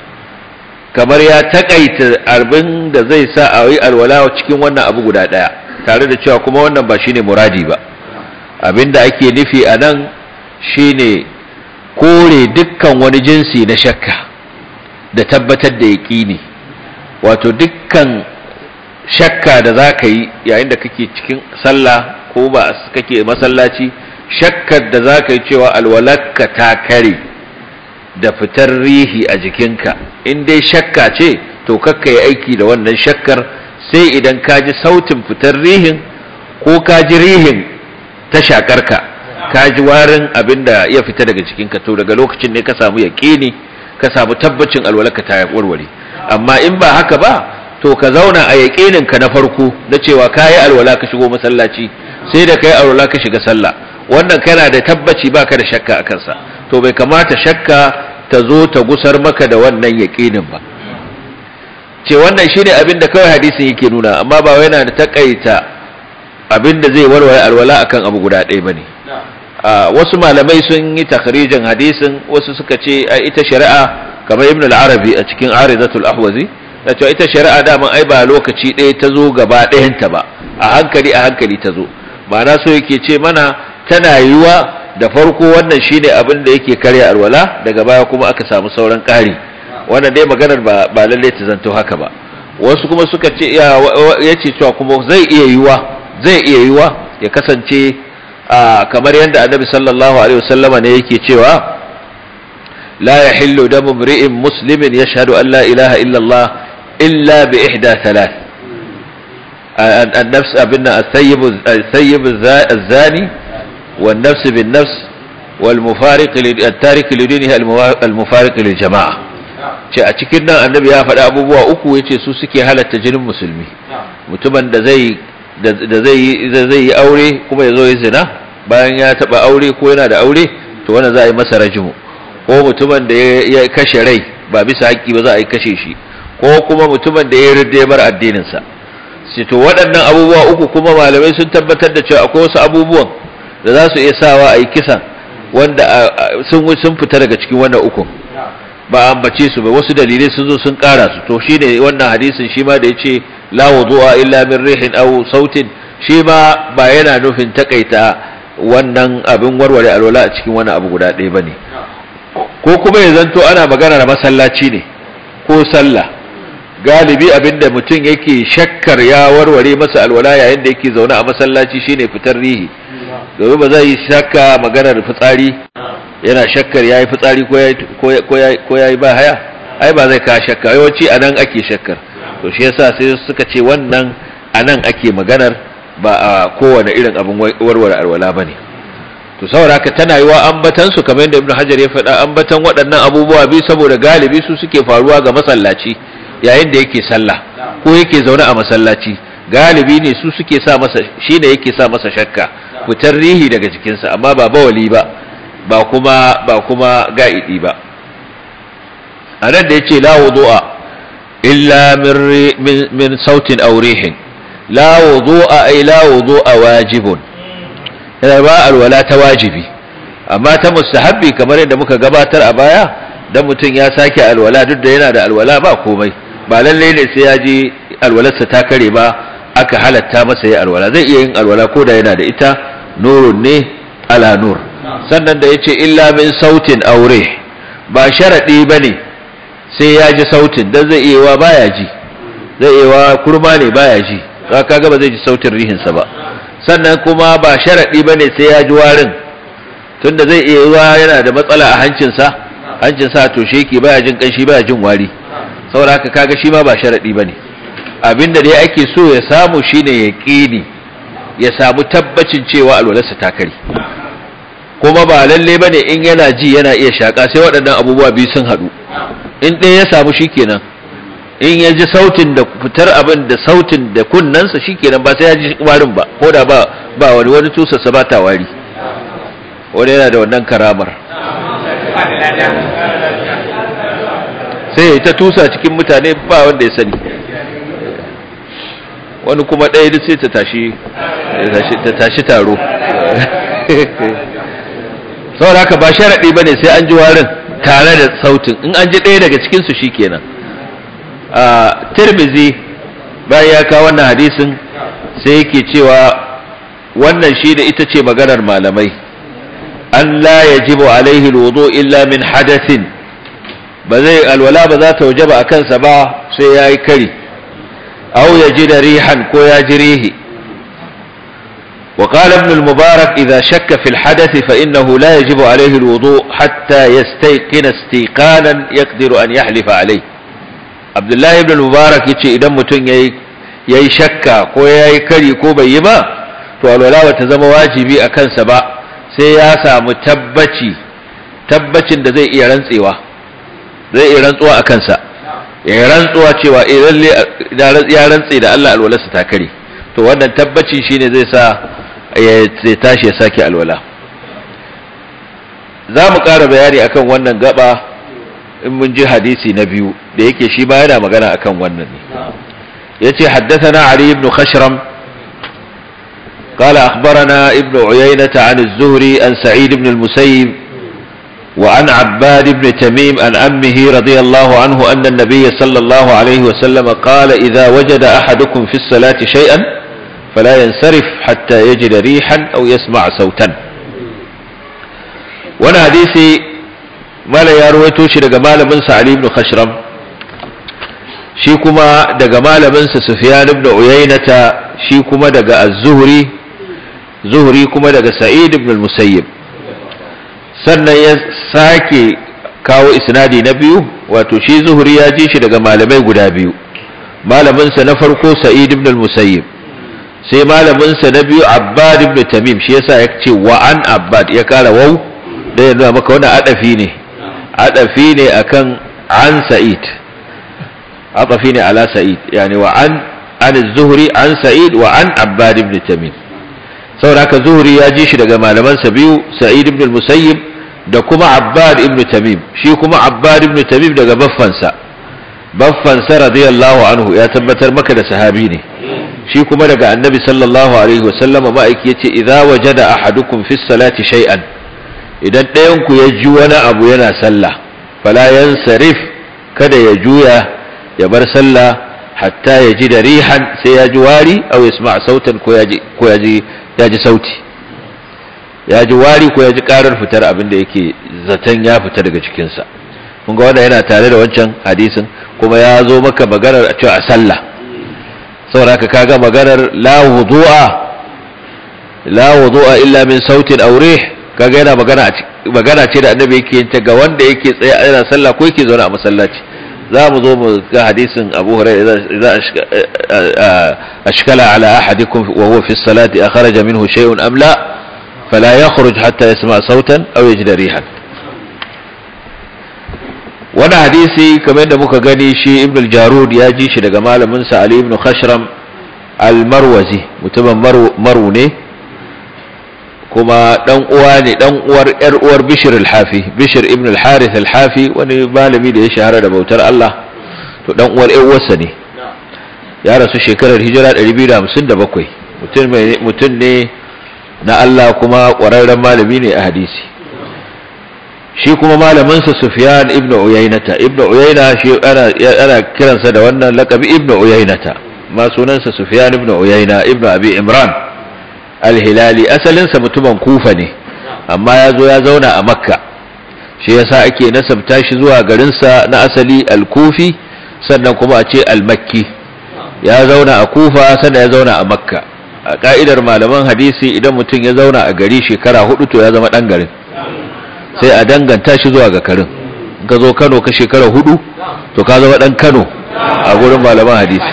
kamar ya takaita abin da zai sa a yi alwala cikin wannan abu guda daya tare da cewa kuma wannan ba shine muradi ba abin da ake nufi a nan shine kore dukkan wani jinsi na shakka da tabbatar da yaƙini wato dukkan shakka da za ka yi yayin da kake cikin sallah ko ba kake masallaci shakkar da za ka yi cewa alwalarka ta kare da fitar rihi a jikinka in dai shakka ce to kakka yi aiki da wannan shakkar sai idan ka ji sautin fitar rihin ko ka ji rihin ta shakarka ka ji warin abin da ya fita daga jikinka to daga lokacin ne ka samu yaƙini ka samu tabbacin alwalarka ta warware amma in ba haka ba to ka zauna a yaƙininka na farko na cewa ka yi alwala ka shigo masallaci sai da ka yi alwala ka shiga sallah wannan kana da tabbaci baka da shakka a kansa to bai kamata shakka ta zo ta gusar maka da wannan yaƙinin ba ce wannan shine abin da kawai hadisin yake nuna amma ba wai yana da takaita abin da zai warware alwala akan abu guda ɗaya bane wasu malamai sun yi takhrijin hadisin wasu suka ce ita shari'a kamar ibn al-arabi a cikin arizatul ahwazi da cewa ita shari'a daman ai ba lokaci ɗaya ta zo gaba ɗayanta ba a hankali a hankali ta zo ma'ana so yake ce mana tana yiwa da farko wannan shine abin da yake karya alwala daga baya kuma aka samu sauran ƙari wannan dai maganar ba ba lalle ta zanto haka ba wasu kuma suka ce ya ce cewa kuma zai iya yiwa zai iya yiwa ya kasance kamar yadda annabi sallallahu alaihi wasallama ne yake cewa la yahillu damu imri'in muslimin yashhadu an la ilaha illa Allah illa bi ihda thalath النفس ابن الثيب الثيب الزاني والنفس بالنفس والمفارق التارك لدينها المفارق للجماعه ce a cikin nan annabi ya faɗi abubuwa uku yace su suke halatta jinin musulmi mutumin da zai da zai zai yi aure kuma ya zo ya zina bayan ya taba aure ko yana da aure to wannan za a yi masa rajimu ko mutumin da ya kashe rai ba bisa haƙƙi ba za a yi kashe shi ko kuma mutumin da ya ridda ya bar addinin sa sai to waɗannan abubuwa uku kuma malamai sun tabbatar da cewa akwai wasu abubuwan da za su iya sawa a yi kisan wanda sun sun fita daga cikin wannan ukun ba ambace su ba wasu dalilai sun zo sun kara su to shine wannan hadisin shi ma da yace la wudu'a illa min rihin aw sautin shi ma ba yana nufin takaita wannan abin warware alwala a cikin wani abu guda ɗaya bane ko kuma ya zanto ana magana da masallaci ne ko sallah galibi abinda mutum yake shakkar ya warware masa alwala yayin da yake zaune a masallaci shine fitar rihi domin ba zai yi shakka maganar fitsari yana shakkar ya yi fitsari ko ya yi ba haya ai ba zai ka shakka yawanci a nan ake shakkar to shi yasa sai suka ce wannan a nan ake maganar ba a kowane irin abin warware alwala ba ne to saboda haka tana yi wa ambatan su kamar yadda ibnu hajar ya faɗa ambatan waɗannan abubuwa biyu saboda galibi su suke faruwa ga masallaci yayin da yake sallah ko yake zaune a masallaci galibi ne su suke sa masa shine yake sa masa shakka fitar rihi daga jikinsa amma ba bawali ba ba kuma ba kuma ga'idi ba a nan da ya ce la wudu'a illa min, min sautin aurihin la wudu'a ay la wudu'a wajibun yana ba alwala ta wajibi amma ta mustahabbi kamar yadda muka gabatar a baya dan mutum ya sake alwala duk da yana da alwala ba komai ba lalle ne sai ya ji alwalarsa ta kare ba aka halatta masa ya alwala zai iya yin alwala ko da yana da ita nurun ne ala nur sannan da ya ce illa min sautin aure ba sharaɗi ba ne sai ya ji sautin don zai iya wa baya ji zai iya wa kurma ne baya ji ka kaga ba zai ji sautin rihinsa ba sannan kuma ba sharaɗi ba ne sai ya ji warin tunda zai iya wa yana da matsala a hancinsa hancinsa to shi yake baya jin ƙanshi baya jin wari saboda haka kaga shi ma ba sharaɗi ba ne abinda dai ake so ya samu shine ya ƙini ya samu tabbacin cewa alwalarsa ta kare kuma ba lalle ba ne in yana ji yana iya shaƙa sai waɗannan abubuwa biyu sun haɗu in ɗaya ya samu shi kenan in ya ji sautin da fitar abin da sautin da kunnensa shi kenan ba sai ya ji warin ba ko da ba ba wani wani tusarsa ba ta wari wani yana da wannan karamar sai ya ta tusa cikin mutane ba wanda ya sani wani kuma ɗaya duk sai ta tashi ta tashi taro saboda haka ba sharaɗi ba ne sai an ji warin tare da sautin in an ji ɗaya daga cikinsu shi kenan a tirmizi bayan ya kawo wannan hadisin sai yake cewa wannan shi da ita ce maganar malamai an la yajibu alaihi alwudu illa min hadathin ba zai alwala ba za ta wajaba a kansa ba sai ya yi kari au ya ji da rihan ko ya ji rihi وقال ابن المبارك إذا شك في الحدث فإنه لا يجب عليه الوضوء حتى يستيقن استيقانا يقدر أن يحلف عليه عبد الله بن المبارك يتشي إذا متن يي شكا كو يي كري كو بيما تو الولا وتزم واجبي أكن سبا سياسة متبتي tabbacin da zai iya rantsewa zai iya rantsuwa a kansa ya rantsuwa cewa ya rantse da Allah alwalarsa ta kare to wannan tabbacin shine zai sa ya tashi ya sake alwala za mu ƙara bayani akan wannan gaba in mun ji hadisi na biyu da yake shi ba yana magana akan wannan ne ya ce haddathana Ali ibn Khashram قال أخبرنا ابن عيينة عن الزهري عن سعيد بن المسيب وعن عباد بن تميم عن أمه رضي الله عنه أن النبي صلى الله عليه وسلم قال إذا وجد أحدكم في الصلاة شيئا فلا ينصرف حتى يجد ريحا أو يسمع صوتا وانا حديثي ما لا يرويتو شي daga malamin sa Ali ibn Khashram shi kuma daga malamin sa Sufyan ibn Uyaynata shi kuma daga Az-Zuhri Zuhri kuma daga Sa'id ibn al-Musayyib sannan ya sake kawo isnadi na biyu wato shi Zuhri ya ji shi daga malamai guda biyu malamin sa na farko Sa'id ibn al-Musayyib sai malaminsa na biyu abbad ibn tamim shi yasa ya ce wa an abbad ya kara wau da ya nuna maka wannan adafi ne adafi ne akan an sa'id adafi ne ala sa'id yani wa an an zuhri an sa'id wa an abbad ibn tamim saboda haka zuhri ya ji shi daga malamansa biyu sa'id ibn musayyib da kuma abbad ibn tamim shi kuma abbad ibn tamim daga baffansa baffansa radiyallahu anhu ya tabbatar maka da sahabi ne shi kuma daga annabi sallallahu alaihi wasallam ma'aiki yace idza wajada ahadukum fi salati shay'an idan ɗayan ku ya ji wani abu yana sallah fala yansarif kada ya juya ya bar sallah hatta ya ji da rihan sai ya ji wari aw yasma sautan ko ya ji ko ya ji ya ji sauti ya ji wari ko ya ji karar fitar abin da yake zaton ya fita daga cikinsa kun ga wannan yana tare da wancan hadisin kuma ya zo maka maganar a cewa a sallah saboda haka kaga maganar la wudu'a la wudu'a illa min sautin aw rih kaga yana magana magana ce da annabi yake yin ta ga wanda yake tsaye yana sallah ko yake zaune a masallaci za mu zo mu ga hadisin Abu Hurairah idza ashkala ala ahadikum wa huwa fi salati akhraja minhu shay'un am la fala yakhruj hatta yasma sautan aw yajida rihan wani hadisi kamar yadda muka gani shi ibn al-jarud ya ji shi daga malaminsa ali ibn khashram al-marwazi mutumin maru ne kuma dan uwa ne dan uwar yar uwar bishir al-hafi bishir ibn al-harith al-hafi wani malami da ya shahara da bautar Allah to dan uwar yar uwarsa ne ya rasu shekarar hijira 257 mutum mutum ne na Allah kuma ƙwararren malami ne a hadisi shi kuma malaminsa Sufyan ibn Uyaynata ibn Uyayna shi ana ana kiransa da wannan laqabi ibn Uyaynata ma sunansa Sufyan ibn Uyayna ibn Abi Imran al-Hilali asalinsa mutumin Kufa ne amma ya zo ya zauna a Makka shi yasa ake nasabta shi zuwa garinsa na asali al-Kufi sannan kuma a ce al-Makki ya zauna a Kufa sannan ya zauna a Makka a ka'idar malaman hadisi idan mutum ya zauna a gari shekara hudu to ya zama dan garin sai a danganta shi zuwa ga karin ka zo kano ka shekara hudu to ka zama dan kano a gurin malaman hadisi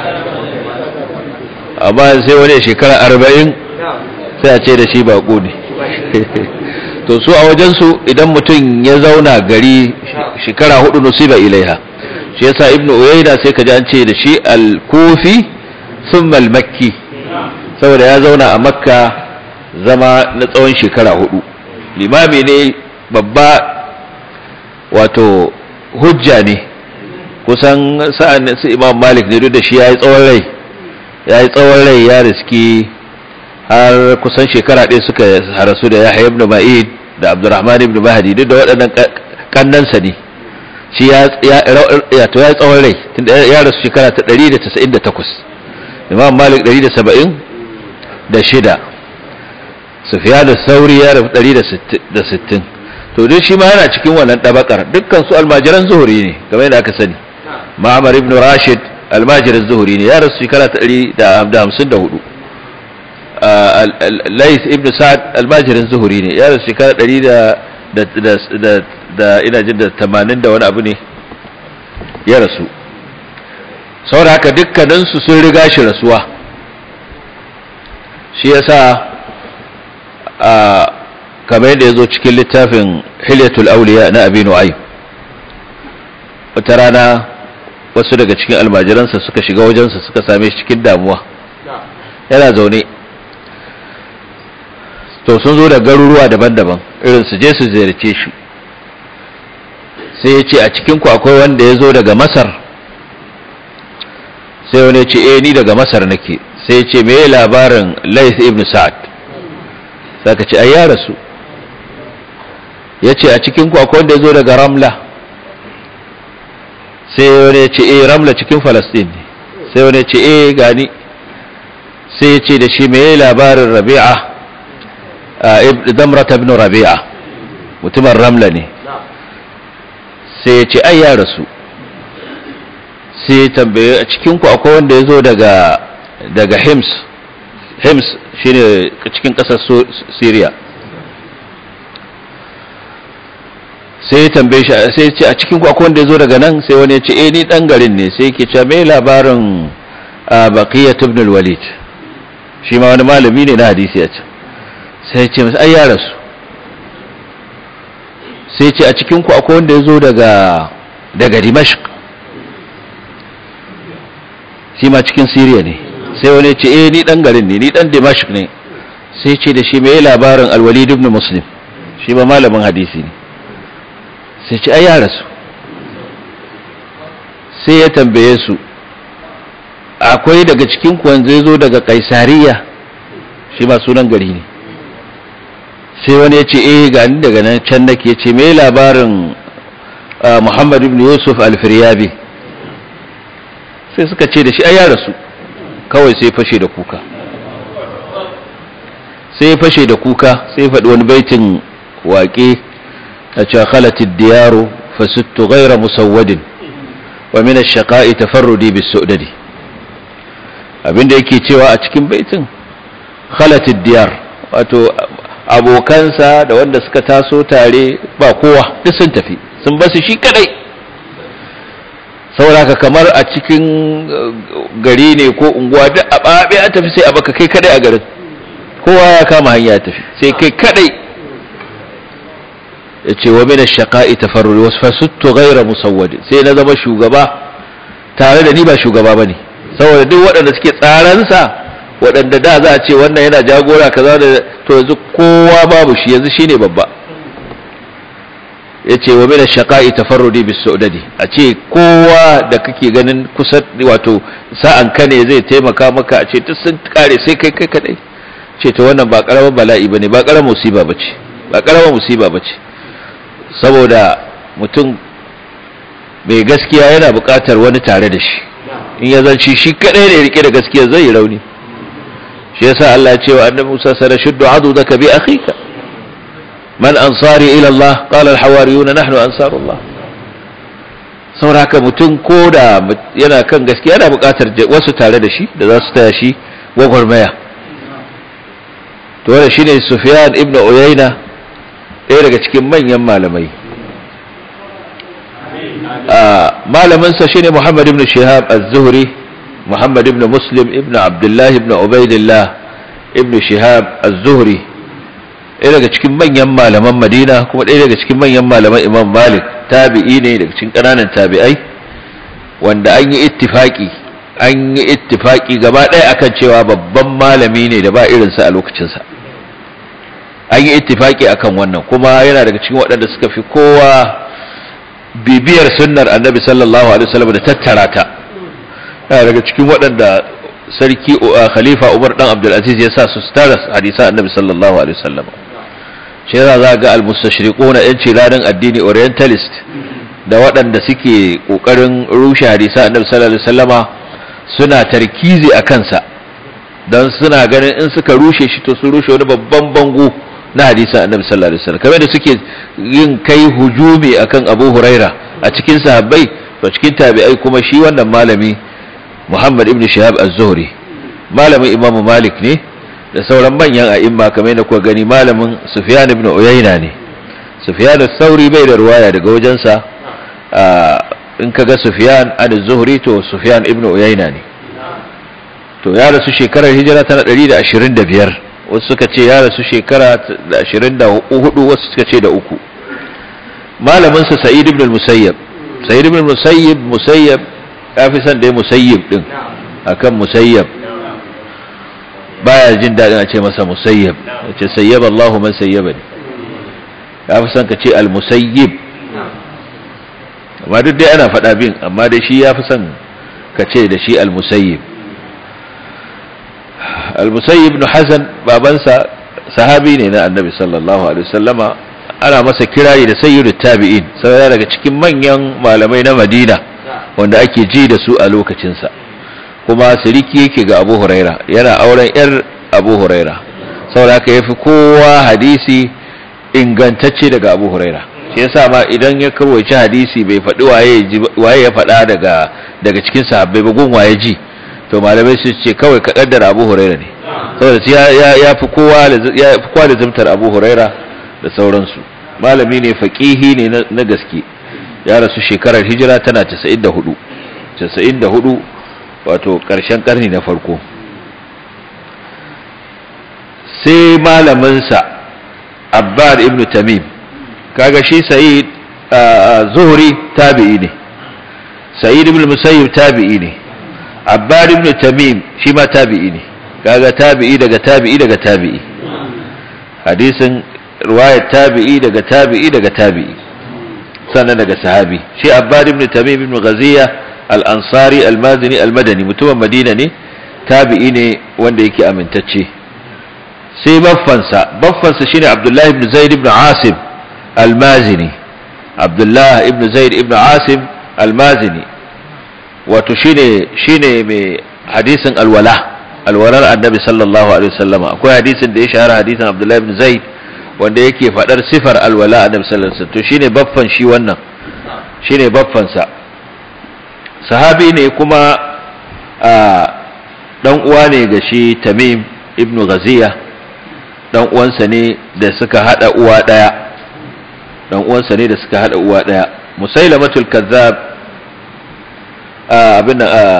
amma sai wani shekara arba'in sai a ce da shi bako ne to su a wajensu idan mutum ya zauna gari shekara hudu nusiba ilaiha shi yasa ibnu uyayda sai ka ji an ce da shi al-kufi thumma al-makki saboda ya zauna a makka zama na tsawon shekara hudu limami ne babba wato hujja ne kusan sa'an su imam malik ne duk da shi ya yi tsawon rai ya yi tsawon rai ya riski har kusan shekara ɗaya suka harasu da yahya ibn ma'id da abdurrahman ibn mahdi duk da waɗannan kannansa ne shi ya ya to ya tsawon rai tunda ya rasu shekara ta 198 imam malik 170 da shida sufyan sauri ya rasu 160 to duk shi ma yana cikin wannan dabakar dukkan su almajiran zuhuri ne kamar yadda aka sani ma'amar ibn rashid almajiran zuhuri ne ya rasu shekara ta 154 Lais ibn Sa'ad almajirin zuhuri ne ya rasu shekara ɗari da ina jin da tamanin da wani abu ne ya rasu saboda haka dukkaninsu sun riga shi rasuwa shi yasa a kamar yadda ya zo cikin littafin hilyatul auliya na abinu ai wata rana wasu daga cikin almajiransa suka shiga wajensa suka same shi cikin damuwa yana zaune to sun zo da garuruwa daban-daban irin su je su ziyarce shi sai ya ce a cikinku akwai wanda ya zo daga masar sai wani ya ce eh ni daga masar nake sai ya ce me labarin laith ibn sa'ad saka ce ai ya rasu ya ce a cikinku akwai wanda ya zo daga ramla sai wani ya ce eh ramla cikin falastin ne sai wani ya ce eh gani sai ya ce da shi me labarin rabi'a damrata ibn rabi'a mutumin ramla ne sai ya ce ai ya rasu sai ya tambaye a cikinku akwai wanda ya zo daga daga hims hims shine cikin ƙasar syria sai ya tambaye shi sai ya ce a cikinku akwai wanda ya zo daga nan sai wani ya ce eh ni dan garin ne sai yake cewa me labarin baqiyat ibn al-walid shi ma wani malami ne na hadisi ya ce sai ya ce masa ai ya rasu sai ya ce a cikinku akwai wanda ya zo daga daga dimashq shi ma cikin Siriya ne sai wani ce eh ni dan garin ne ni dan Dimashq ne sai ce da shi mai labarin Al-Walid ibn Muslim shi ba malamin hadisi ne sai ce ai ya rasu sai ya tambaye su akwai daga cikin ku wanda zo daga Kaisariya shi ba sunan gari ne sai wani ya ce eh ga ni daga nan can nake ce mai labarin Muhammad ibn Yusuf al-Firyabi sai suka ce da shi ai ya rasu kawai sai fashe da kuka sai fashe da kuka sai faɗi wani baitin waƙe a cewa khalatid diyaru fasittu ghaira musawwadin wa min ash-shaqa'i tafarrudi bis-su'dadi abinda yake cewa a cikin baitin khalatid diyar wato abokansa da wanda suka taso tare ba kowa duk sun tafi sun basu shi kadai sauraka kamar a cikin gari ne ko unguwa duk a ɓaɓe a tafi sai a baka kai kadai a garin kowa ya kama hanya tafi sai kai kadai ya ce wa mina shaƙa'i tafarruri wasu fasuttu gaira musawwadi sai na zama shugaba tare da ni ba shugaba ba ne saboda duk waɗanda suke tsaransa waɗanda da za a ce wannan yana jagora kaza da to yanzu kowa babu shi yanzu shine babba ya ce wa mina shaƙa'i tafarrudi bis saudadi a ce kowa da kake ganin kusa wato sa'an ka ne zai taimaka maka a ce duk sun kare sai kai kai kadai ce to wannan ba karamar bala'i bane ba karamar musiba bace ba karamar musiba bace saboda mutum mai gaskiya yana buƙatar wani tare da shi in ya zanci shi kadai ne rike da gaskiya zai yi rauni shi yasa Allah ya ce wa annabi Musa sanashuddu adudaka bi akhika man ansari ila Allah qala al-hawariyun nahnu ansarullah sauraka mutum ko da yana kan gaskiya yana buƙatar wasu tare da shi da za su taya shi gwagwarmaya to wannan shine Sufyan ibn Uyayna ɗaya daga cikin manyan malamai malamin sa shine Muhammad ibn Shihab az-Zuhri Muhammad ibn Muslim ibn Abdullah ibn Ubaidillah ibn Shihab az-Zuhri ɗaya daga cikin manyan malaman madina kuma ɗaya daga cikin manyan malaman imam malik tabi'i ne daga cikin ƙananan tabi'ai wanda an yi ittifaki an yi ittifaki gaba ɗaya akan cewa babban malami ne da ba irinsa a lokacinsa an yi ittifaki akan wannan kuma yana daga cikin waɗanda suka fi kowa bibiyar sunnar annabi sallallahu alaihi wasallam da tattara ta yana daga cikin waɗanda sarki khalifa umar dan abdulaziz ya sa su tara hadisan annabi sallallahu alaihi wasallam shi yana za ga almustashriquna yan ciranin addini orientalist da waɗanda suke ƙoƙarin rushe hadisa annabi sallallahu alaihi wasallama suna tarkizi a kansa don suna ganin in suka rushe shi to sun rushe wani babban bango na hadisa annabi sallallahu alaihi wasallam kamar da suke yin kai hujumi akan Abu Huraira a cikin sahabbai to cikin tabi'ai kuma shi wannan malami Muhammad ibn Shihab az-Zuhri malamin Imam Malik ne da sauran manyan a'imma kamar da kuka gani malamin Sufyan ibn Uyayna ne Sufyan al-Thawri bai da ruwaya daga wajensa in kaga Sufyan an zuhri to Sufyan ibn Uyayna ne to ya rasu shekarar hijira tana 125 wasu suka ce ya rasu shekara 24 wasu suka ce da uku malamin sa Sa'id ibn al-Musayyab Sa'id ibn al-Musayyib Musayyab ya fi son dai Musayyib din akan Musayyab baya jin daɗin a ce masa musayyab ya ce sayyaba Allahu man sayyaba ne ya fi son ka ce al-musayyib amma duk dai ana faɗa bin amma dai shi ya fi son ka ce da shi al-musayyib al-musayyib ibn Hassan babansa sahabi ne na annabi sallallahu alaihi wasallama ana masa kirari da sayyidut tabi'in saboda daga cikin manyan malamai na Madina wanda ake ji da su a lokacinsa kuma siriki yake ga abu huraira yana auren yar abu huraira saboda haka yafi kowa hadisi ingantacce daga abu huraira shi yasa ma idan ya karwaci hadisi bai faɗi waye ya faɗa daga daga cikin sahabbai ba gun waye ji to malamai su ce kawai ka kaddara abu huraira ne saboda ya ya fi kowa ya fi kowa da zumtar abu huraira da sauransu malami ne faqihi ne na gaske ya rasu shekarar hijira tana 94 94 wato ƙarshen ƙarni na farko sai malaminsa abbad ibn tamim kaga shi sa'id zuhri tabi'i ne sa'id ibn musayyib tabi'i ne abbad ibn tamim shi ma tabi'i ne kaga tabi'i daga tabi'i daga tabi'i hadisin riwayat tabi'i daga tabi'i daga tabi'i sannan daga sahabi shi abbad ibn tamim ibn ghaziya al-ansari al-mazini al-madani mutumin madina ne tabi'i ne wanda yake amintacce sai baffansa baffansa shine abdullahi ibn zaid ibn asim al-mazini abdullahi ibn zaid ibn asim al-mazini wato shine shine mai hadisin alwala alwalar annabi sallallahu alaihi wasallama akwai hadisin da ya shahara hadisin abdullahi ibn zaid wanda yake fadar sifar alwala annabi sallallahu alaihi wasallam to shine baffan shi wannan shine baffansa sahabi ne kuma dan uwa ne ga shi tamim ibn ghaziya dan uwansa ne da suka hada uwa daya dan uwansa ne da suka hada uwa daya musailamatul kazzab abin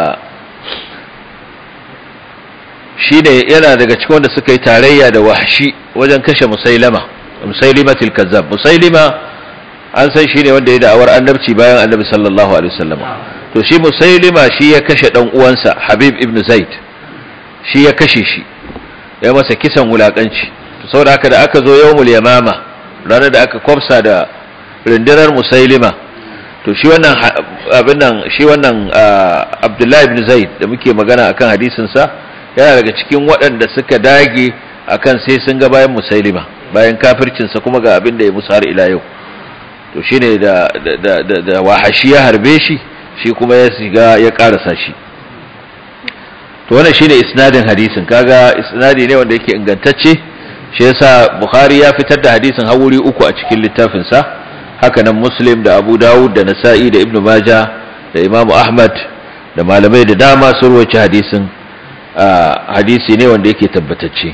shi ne yana daga cikin wanda suka yi tarayya da wahshi wajen kashe musailama musailimatul kazzab musailima an san shi ne wanda ya da'awar annabci bayan annabi sallallahu alaihi wasallam to shi musailima shi ya kashe dan uwansa habib ibn zaid shi ya kashe shi ya masa kisan wulakanci to saboda haka da aka zo yawmul yamama ranar da aka kwafsa da rundunar musailima to shi wannan abin nan shi wannan abdullahi ibn zaid da muke magana akan hadisin sa yana daga cikin waɗanda suka dage akan sai sun ga bayan musailima bayan kafircin sa kuma ga abin da ya musu har ila yau to shine da da da, da wahashi ya harbe shi shi kuma ya shiga ya karasa shi to wannan shine isnadin hadisin kaga isnadi ne wanda yake ingantacce shi yasa bukhari ya fitar da hadisin hawuri uku a cikin littafin sa haka nan muslim da abu dawud da nasa'i da ibnu majah da imam ahmad da malamai da dama sun rawaci hadisin hadisi ne wanda yake tabbatacce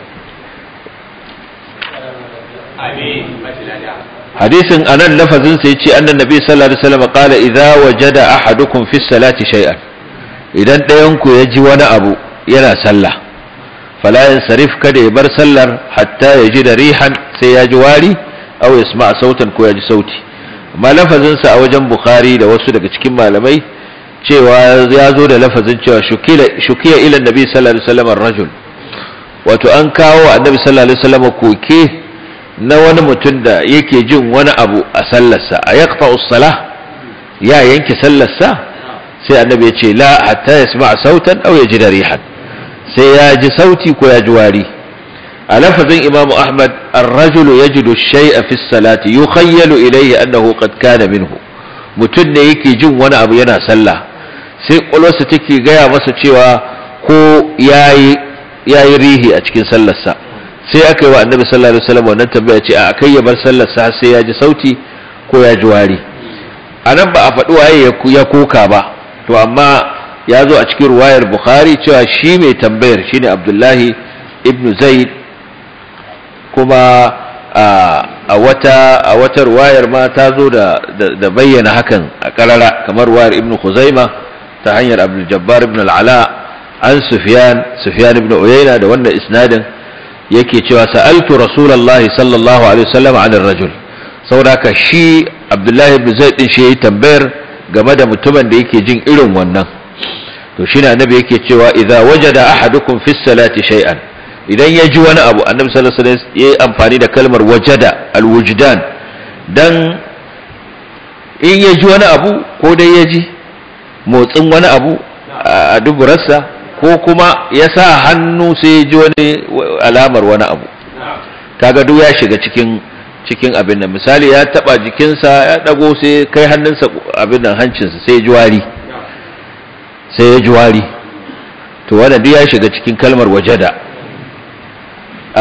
hadisin anan lafazin sai ce annan nabi sallallahu alaihi wasallam qala idza wajada ahadukum fi salati shay'an idan ɗayan ku ya ji wani abu yana sallah fala yansarif kada ya bar sallar hatta ya ji da rihan sai ya ji wari aw yasma sautan ko ya ji sauti amma lafazin sa a wajen bukhari da wasu daga cikin malamai cewa ya zo da lafazin cewa shukila shukiya ila nabi sallallahu alaihi wasallam ar-rajul wato an kawo annabi sallallahu alaihi wasallam koke na wani mutum da yake jin wani abu a sallarsa a yaqta salah ya yanke sallarsa sai annabi ya ce la hatta yasma sautan aw yaji rihan sai ya ji sauti ko ya ji wari a lafazin imamu ahmad ar-rajulu yajidu shay'a fi salati yukhayyalu ilayhi annahu qad kana minhu mutum ne yake jin wani abu yana sallah sai kwalwarsa take gaya masa cewa ko yayi yayi rihi a cikin sallarsa sai aka yi wa annabi sallallahu alaihi wasallam wannan tambaya ce a kai ya bar sallarsa sai ya ji sauti ko ya ji wari anan ba a faɗi waye ya koka ba to amma ya zo a cikin ruwayar bukhari cewa shi mai tambayar shine abdullahi ibn zaid kuma a wata a wata ruwayar ma ta zo da da bayyana hakan a karara kamar ruwayar ibn khuzaima ta hanyar abdul jabbar ibn al-ala an sufyan sufyan ibn uyayna da wannan isnadin yake cewa sa'altu rasulullahi sallallahu alaihi wasallam an ar-rajul saboda haka shi abdullahi ibn zaid din shi yayi tambayar game da mutumin da yake jin irin wannan to shine annabi yake cewa idza wajada ahadukum fi salati shay'an idan ya ji wani abu annabi sallallahu alaihi wasallam yayi amfani da kalmar wajada alwujdan dan in ya ji wani abu ko dai ya ji motsin wani abu a duburarsa ko kuma ya sa hannu sai ya ji wani alamar wani abu kaga duk ya shiga cikin cikin abin nan misali ya taba jikinsa ya dago sai kai hannunsa abin nan hancinsa sai ya ji wari sai ya ji wari to wannan duk ya shiga cikin kalmar wajada a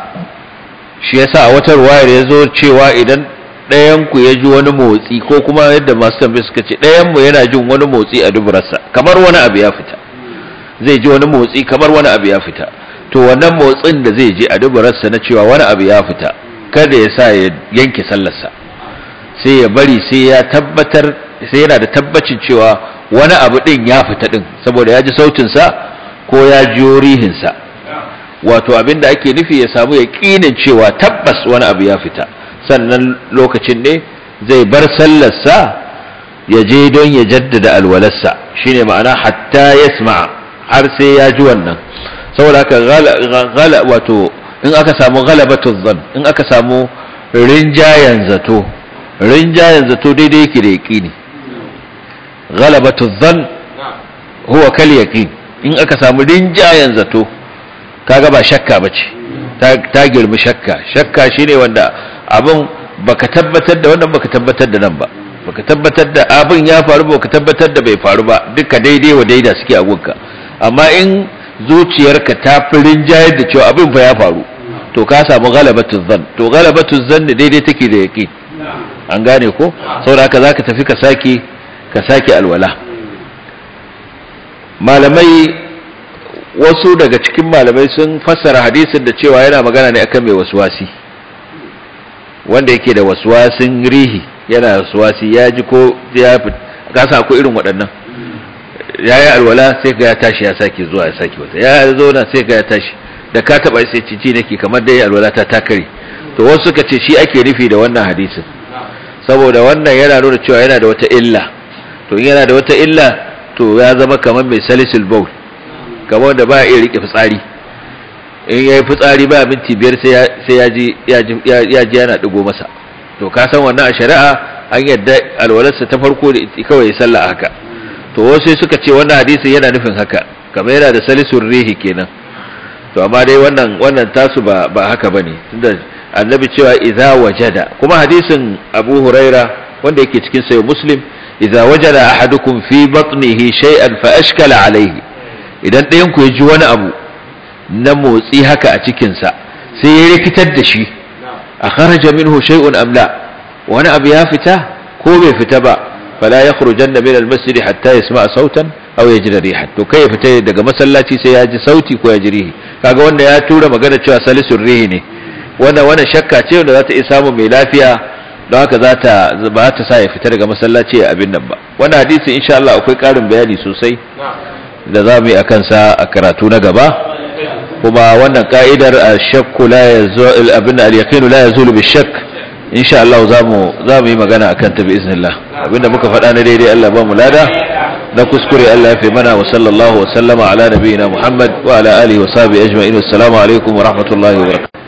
shi yasa a wata ruwayar ya zo cewa idan ɗayanku ya ji wani motsi ko kuma yadda masu tambayi suka ce ɗayanmu yana jin wani motsi a duburarsa kamar wani abu ya fita zai ji wani motsi kamar wani abu ya fita to wannan motsin da zai ji a duburarsa na cewa wani abu ya fita kada ya sa ya yanke sallarsa sai ya bari sai ya tabbatar sai yana da tabbacin cewa wani abu ɗin ya fita ɗin saboda ya ji sautinsa ko ya ji rihinsa wato abin da ake nufi ya samu yaƙinin cewa tabbas wani abu ya fita sannan lokacin ne zai bar sallarsa ya je don ya jaddada alwalarsa shine ma'ana hatta yasma har sai ya ji wannan saboda haka gala wato in aka samu ghalabatu dhann in aka samu rinjayen zato rinjayen zato daidai yake da yaqini ghalabatu dhann huwa kal yaqin in aka samu rinjayen zato kaga ba shakka bace ta girmi shakka shakka shine wanda abin baka tabbatar da wannan baka tabbatar da nan ba baka tabbatar da abin ya faru ba baka tabbatar da bai faru ba duka daidai wa daida suke a gunka amma in zuciyarka ta fi rinjayar da cewa abin fa ya faru to ka samu galabatun zan to galabatun zan ne daidai take da yaqin an gane ko saboda haka zaka tafi ka sake ka sake alwala malamai wasu daga cikin malamai sun fassara hadisin da cewa yana magana ne akan mai waswasi wanda yake da waswasin rihi yana waswasi ya ji ko ya kasa ko irin waɗannan ya yi alwala sai ka ya tashi ya sake zuwa ya sake wata ya zauna sai ka ya tashi da ka taɓa sai cici nake kamar dai alwala ta takare to wasu suka ce shi ake nufi da wannan hadisin saboda wannan yana nuna cewa yana da wata illa to in yana da wata illa to ya zama kamar mai salisul baul kamar wanda ba iya rike fitsari in yayi fitsari ba minti biyar sai ya ji ya ji yana digo masa to ka san wannan a shari'a an yadda alwalarsa ta farko da kawai ya sallah haka to wasu suka ce wannan hadisi yana nufin haka kamar yana da salisul rihi kenan to amma dai wannan wannan tasu ba ba haka bane tunda annabi cewa idza wajada kuma hadisin Abu Huraira wanda yake cikin sayo Muslim idza wajada ahadukum fi batnihi shay'an fa ashkala alayhi idan ɗayan ku ya ji wani abu na motsi haka a cikin sa sai ya rikitar da shi a kharaja minhu shay'un am la wani abu ya fita ko bai fita ba fala yakhrujanna min al-masjid hatta yasma'a sautan aw yajida rihan to kai ya fita daga masallaci sai ya ji sauti ko ya ji rihi kaga wanda ya tura magana cewa salisul rihi ne wannan wannan shakka ce wanda za ta iya samu mai lafiya don haka za ta ba ta sa ya fita daga masallaci a abin nan ba wannan hadisi insha Allah akwai karin bayani sosai da za mu yi akan sa a karatu na gaba kuma wannan ka'idar shakku la yazul abin al-yaqin la yazul bi shakk insha Allah za mu za mu yi magana akan ta bi iznillah abinda muka faɗa na daidai Allah ba mu lada na kuskure Allah ya fi mana wa sallallahu wa sallama ala nabiyina Muhammad wa ala alihi wa sahbihi ajma'in assalamu alaikum wa rahmatullahi wa barakatuh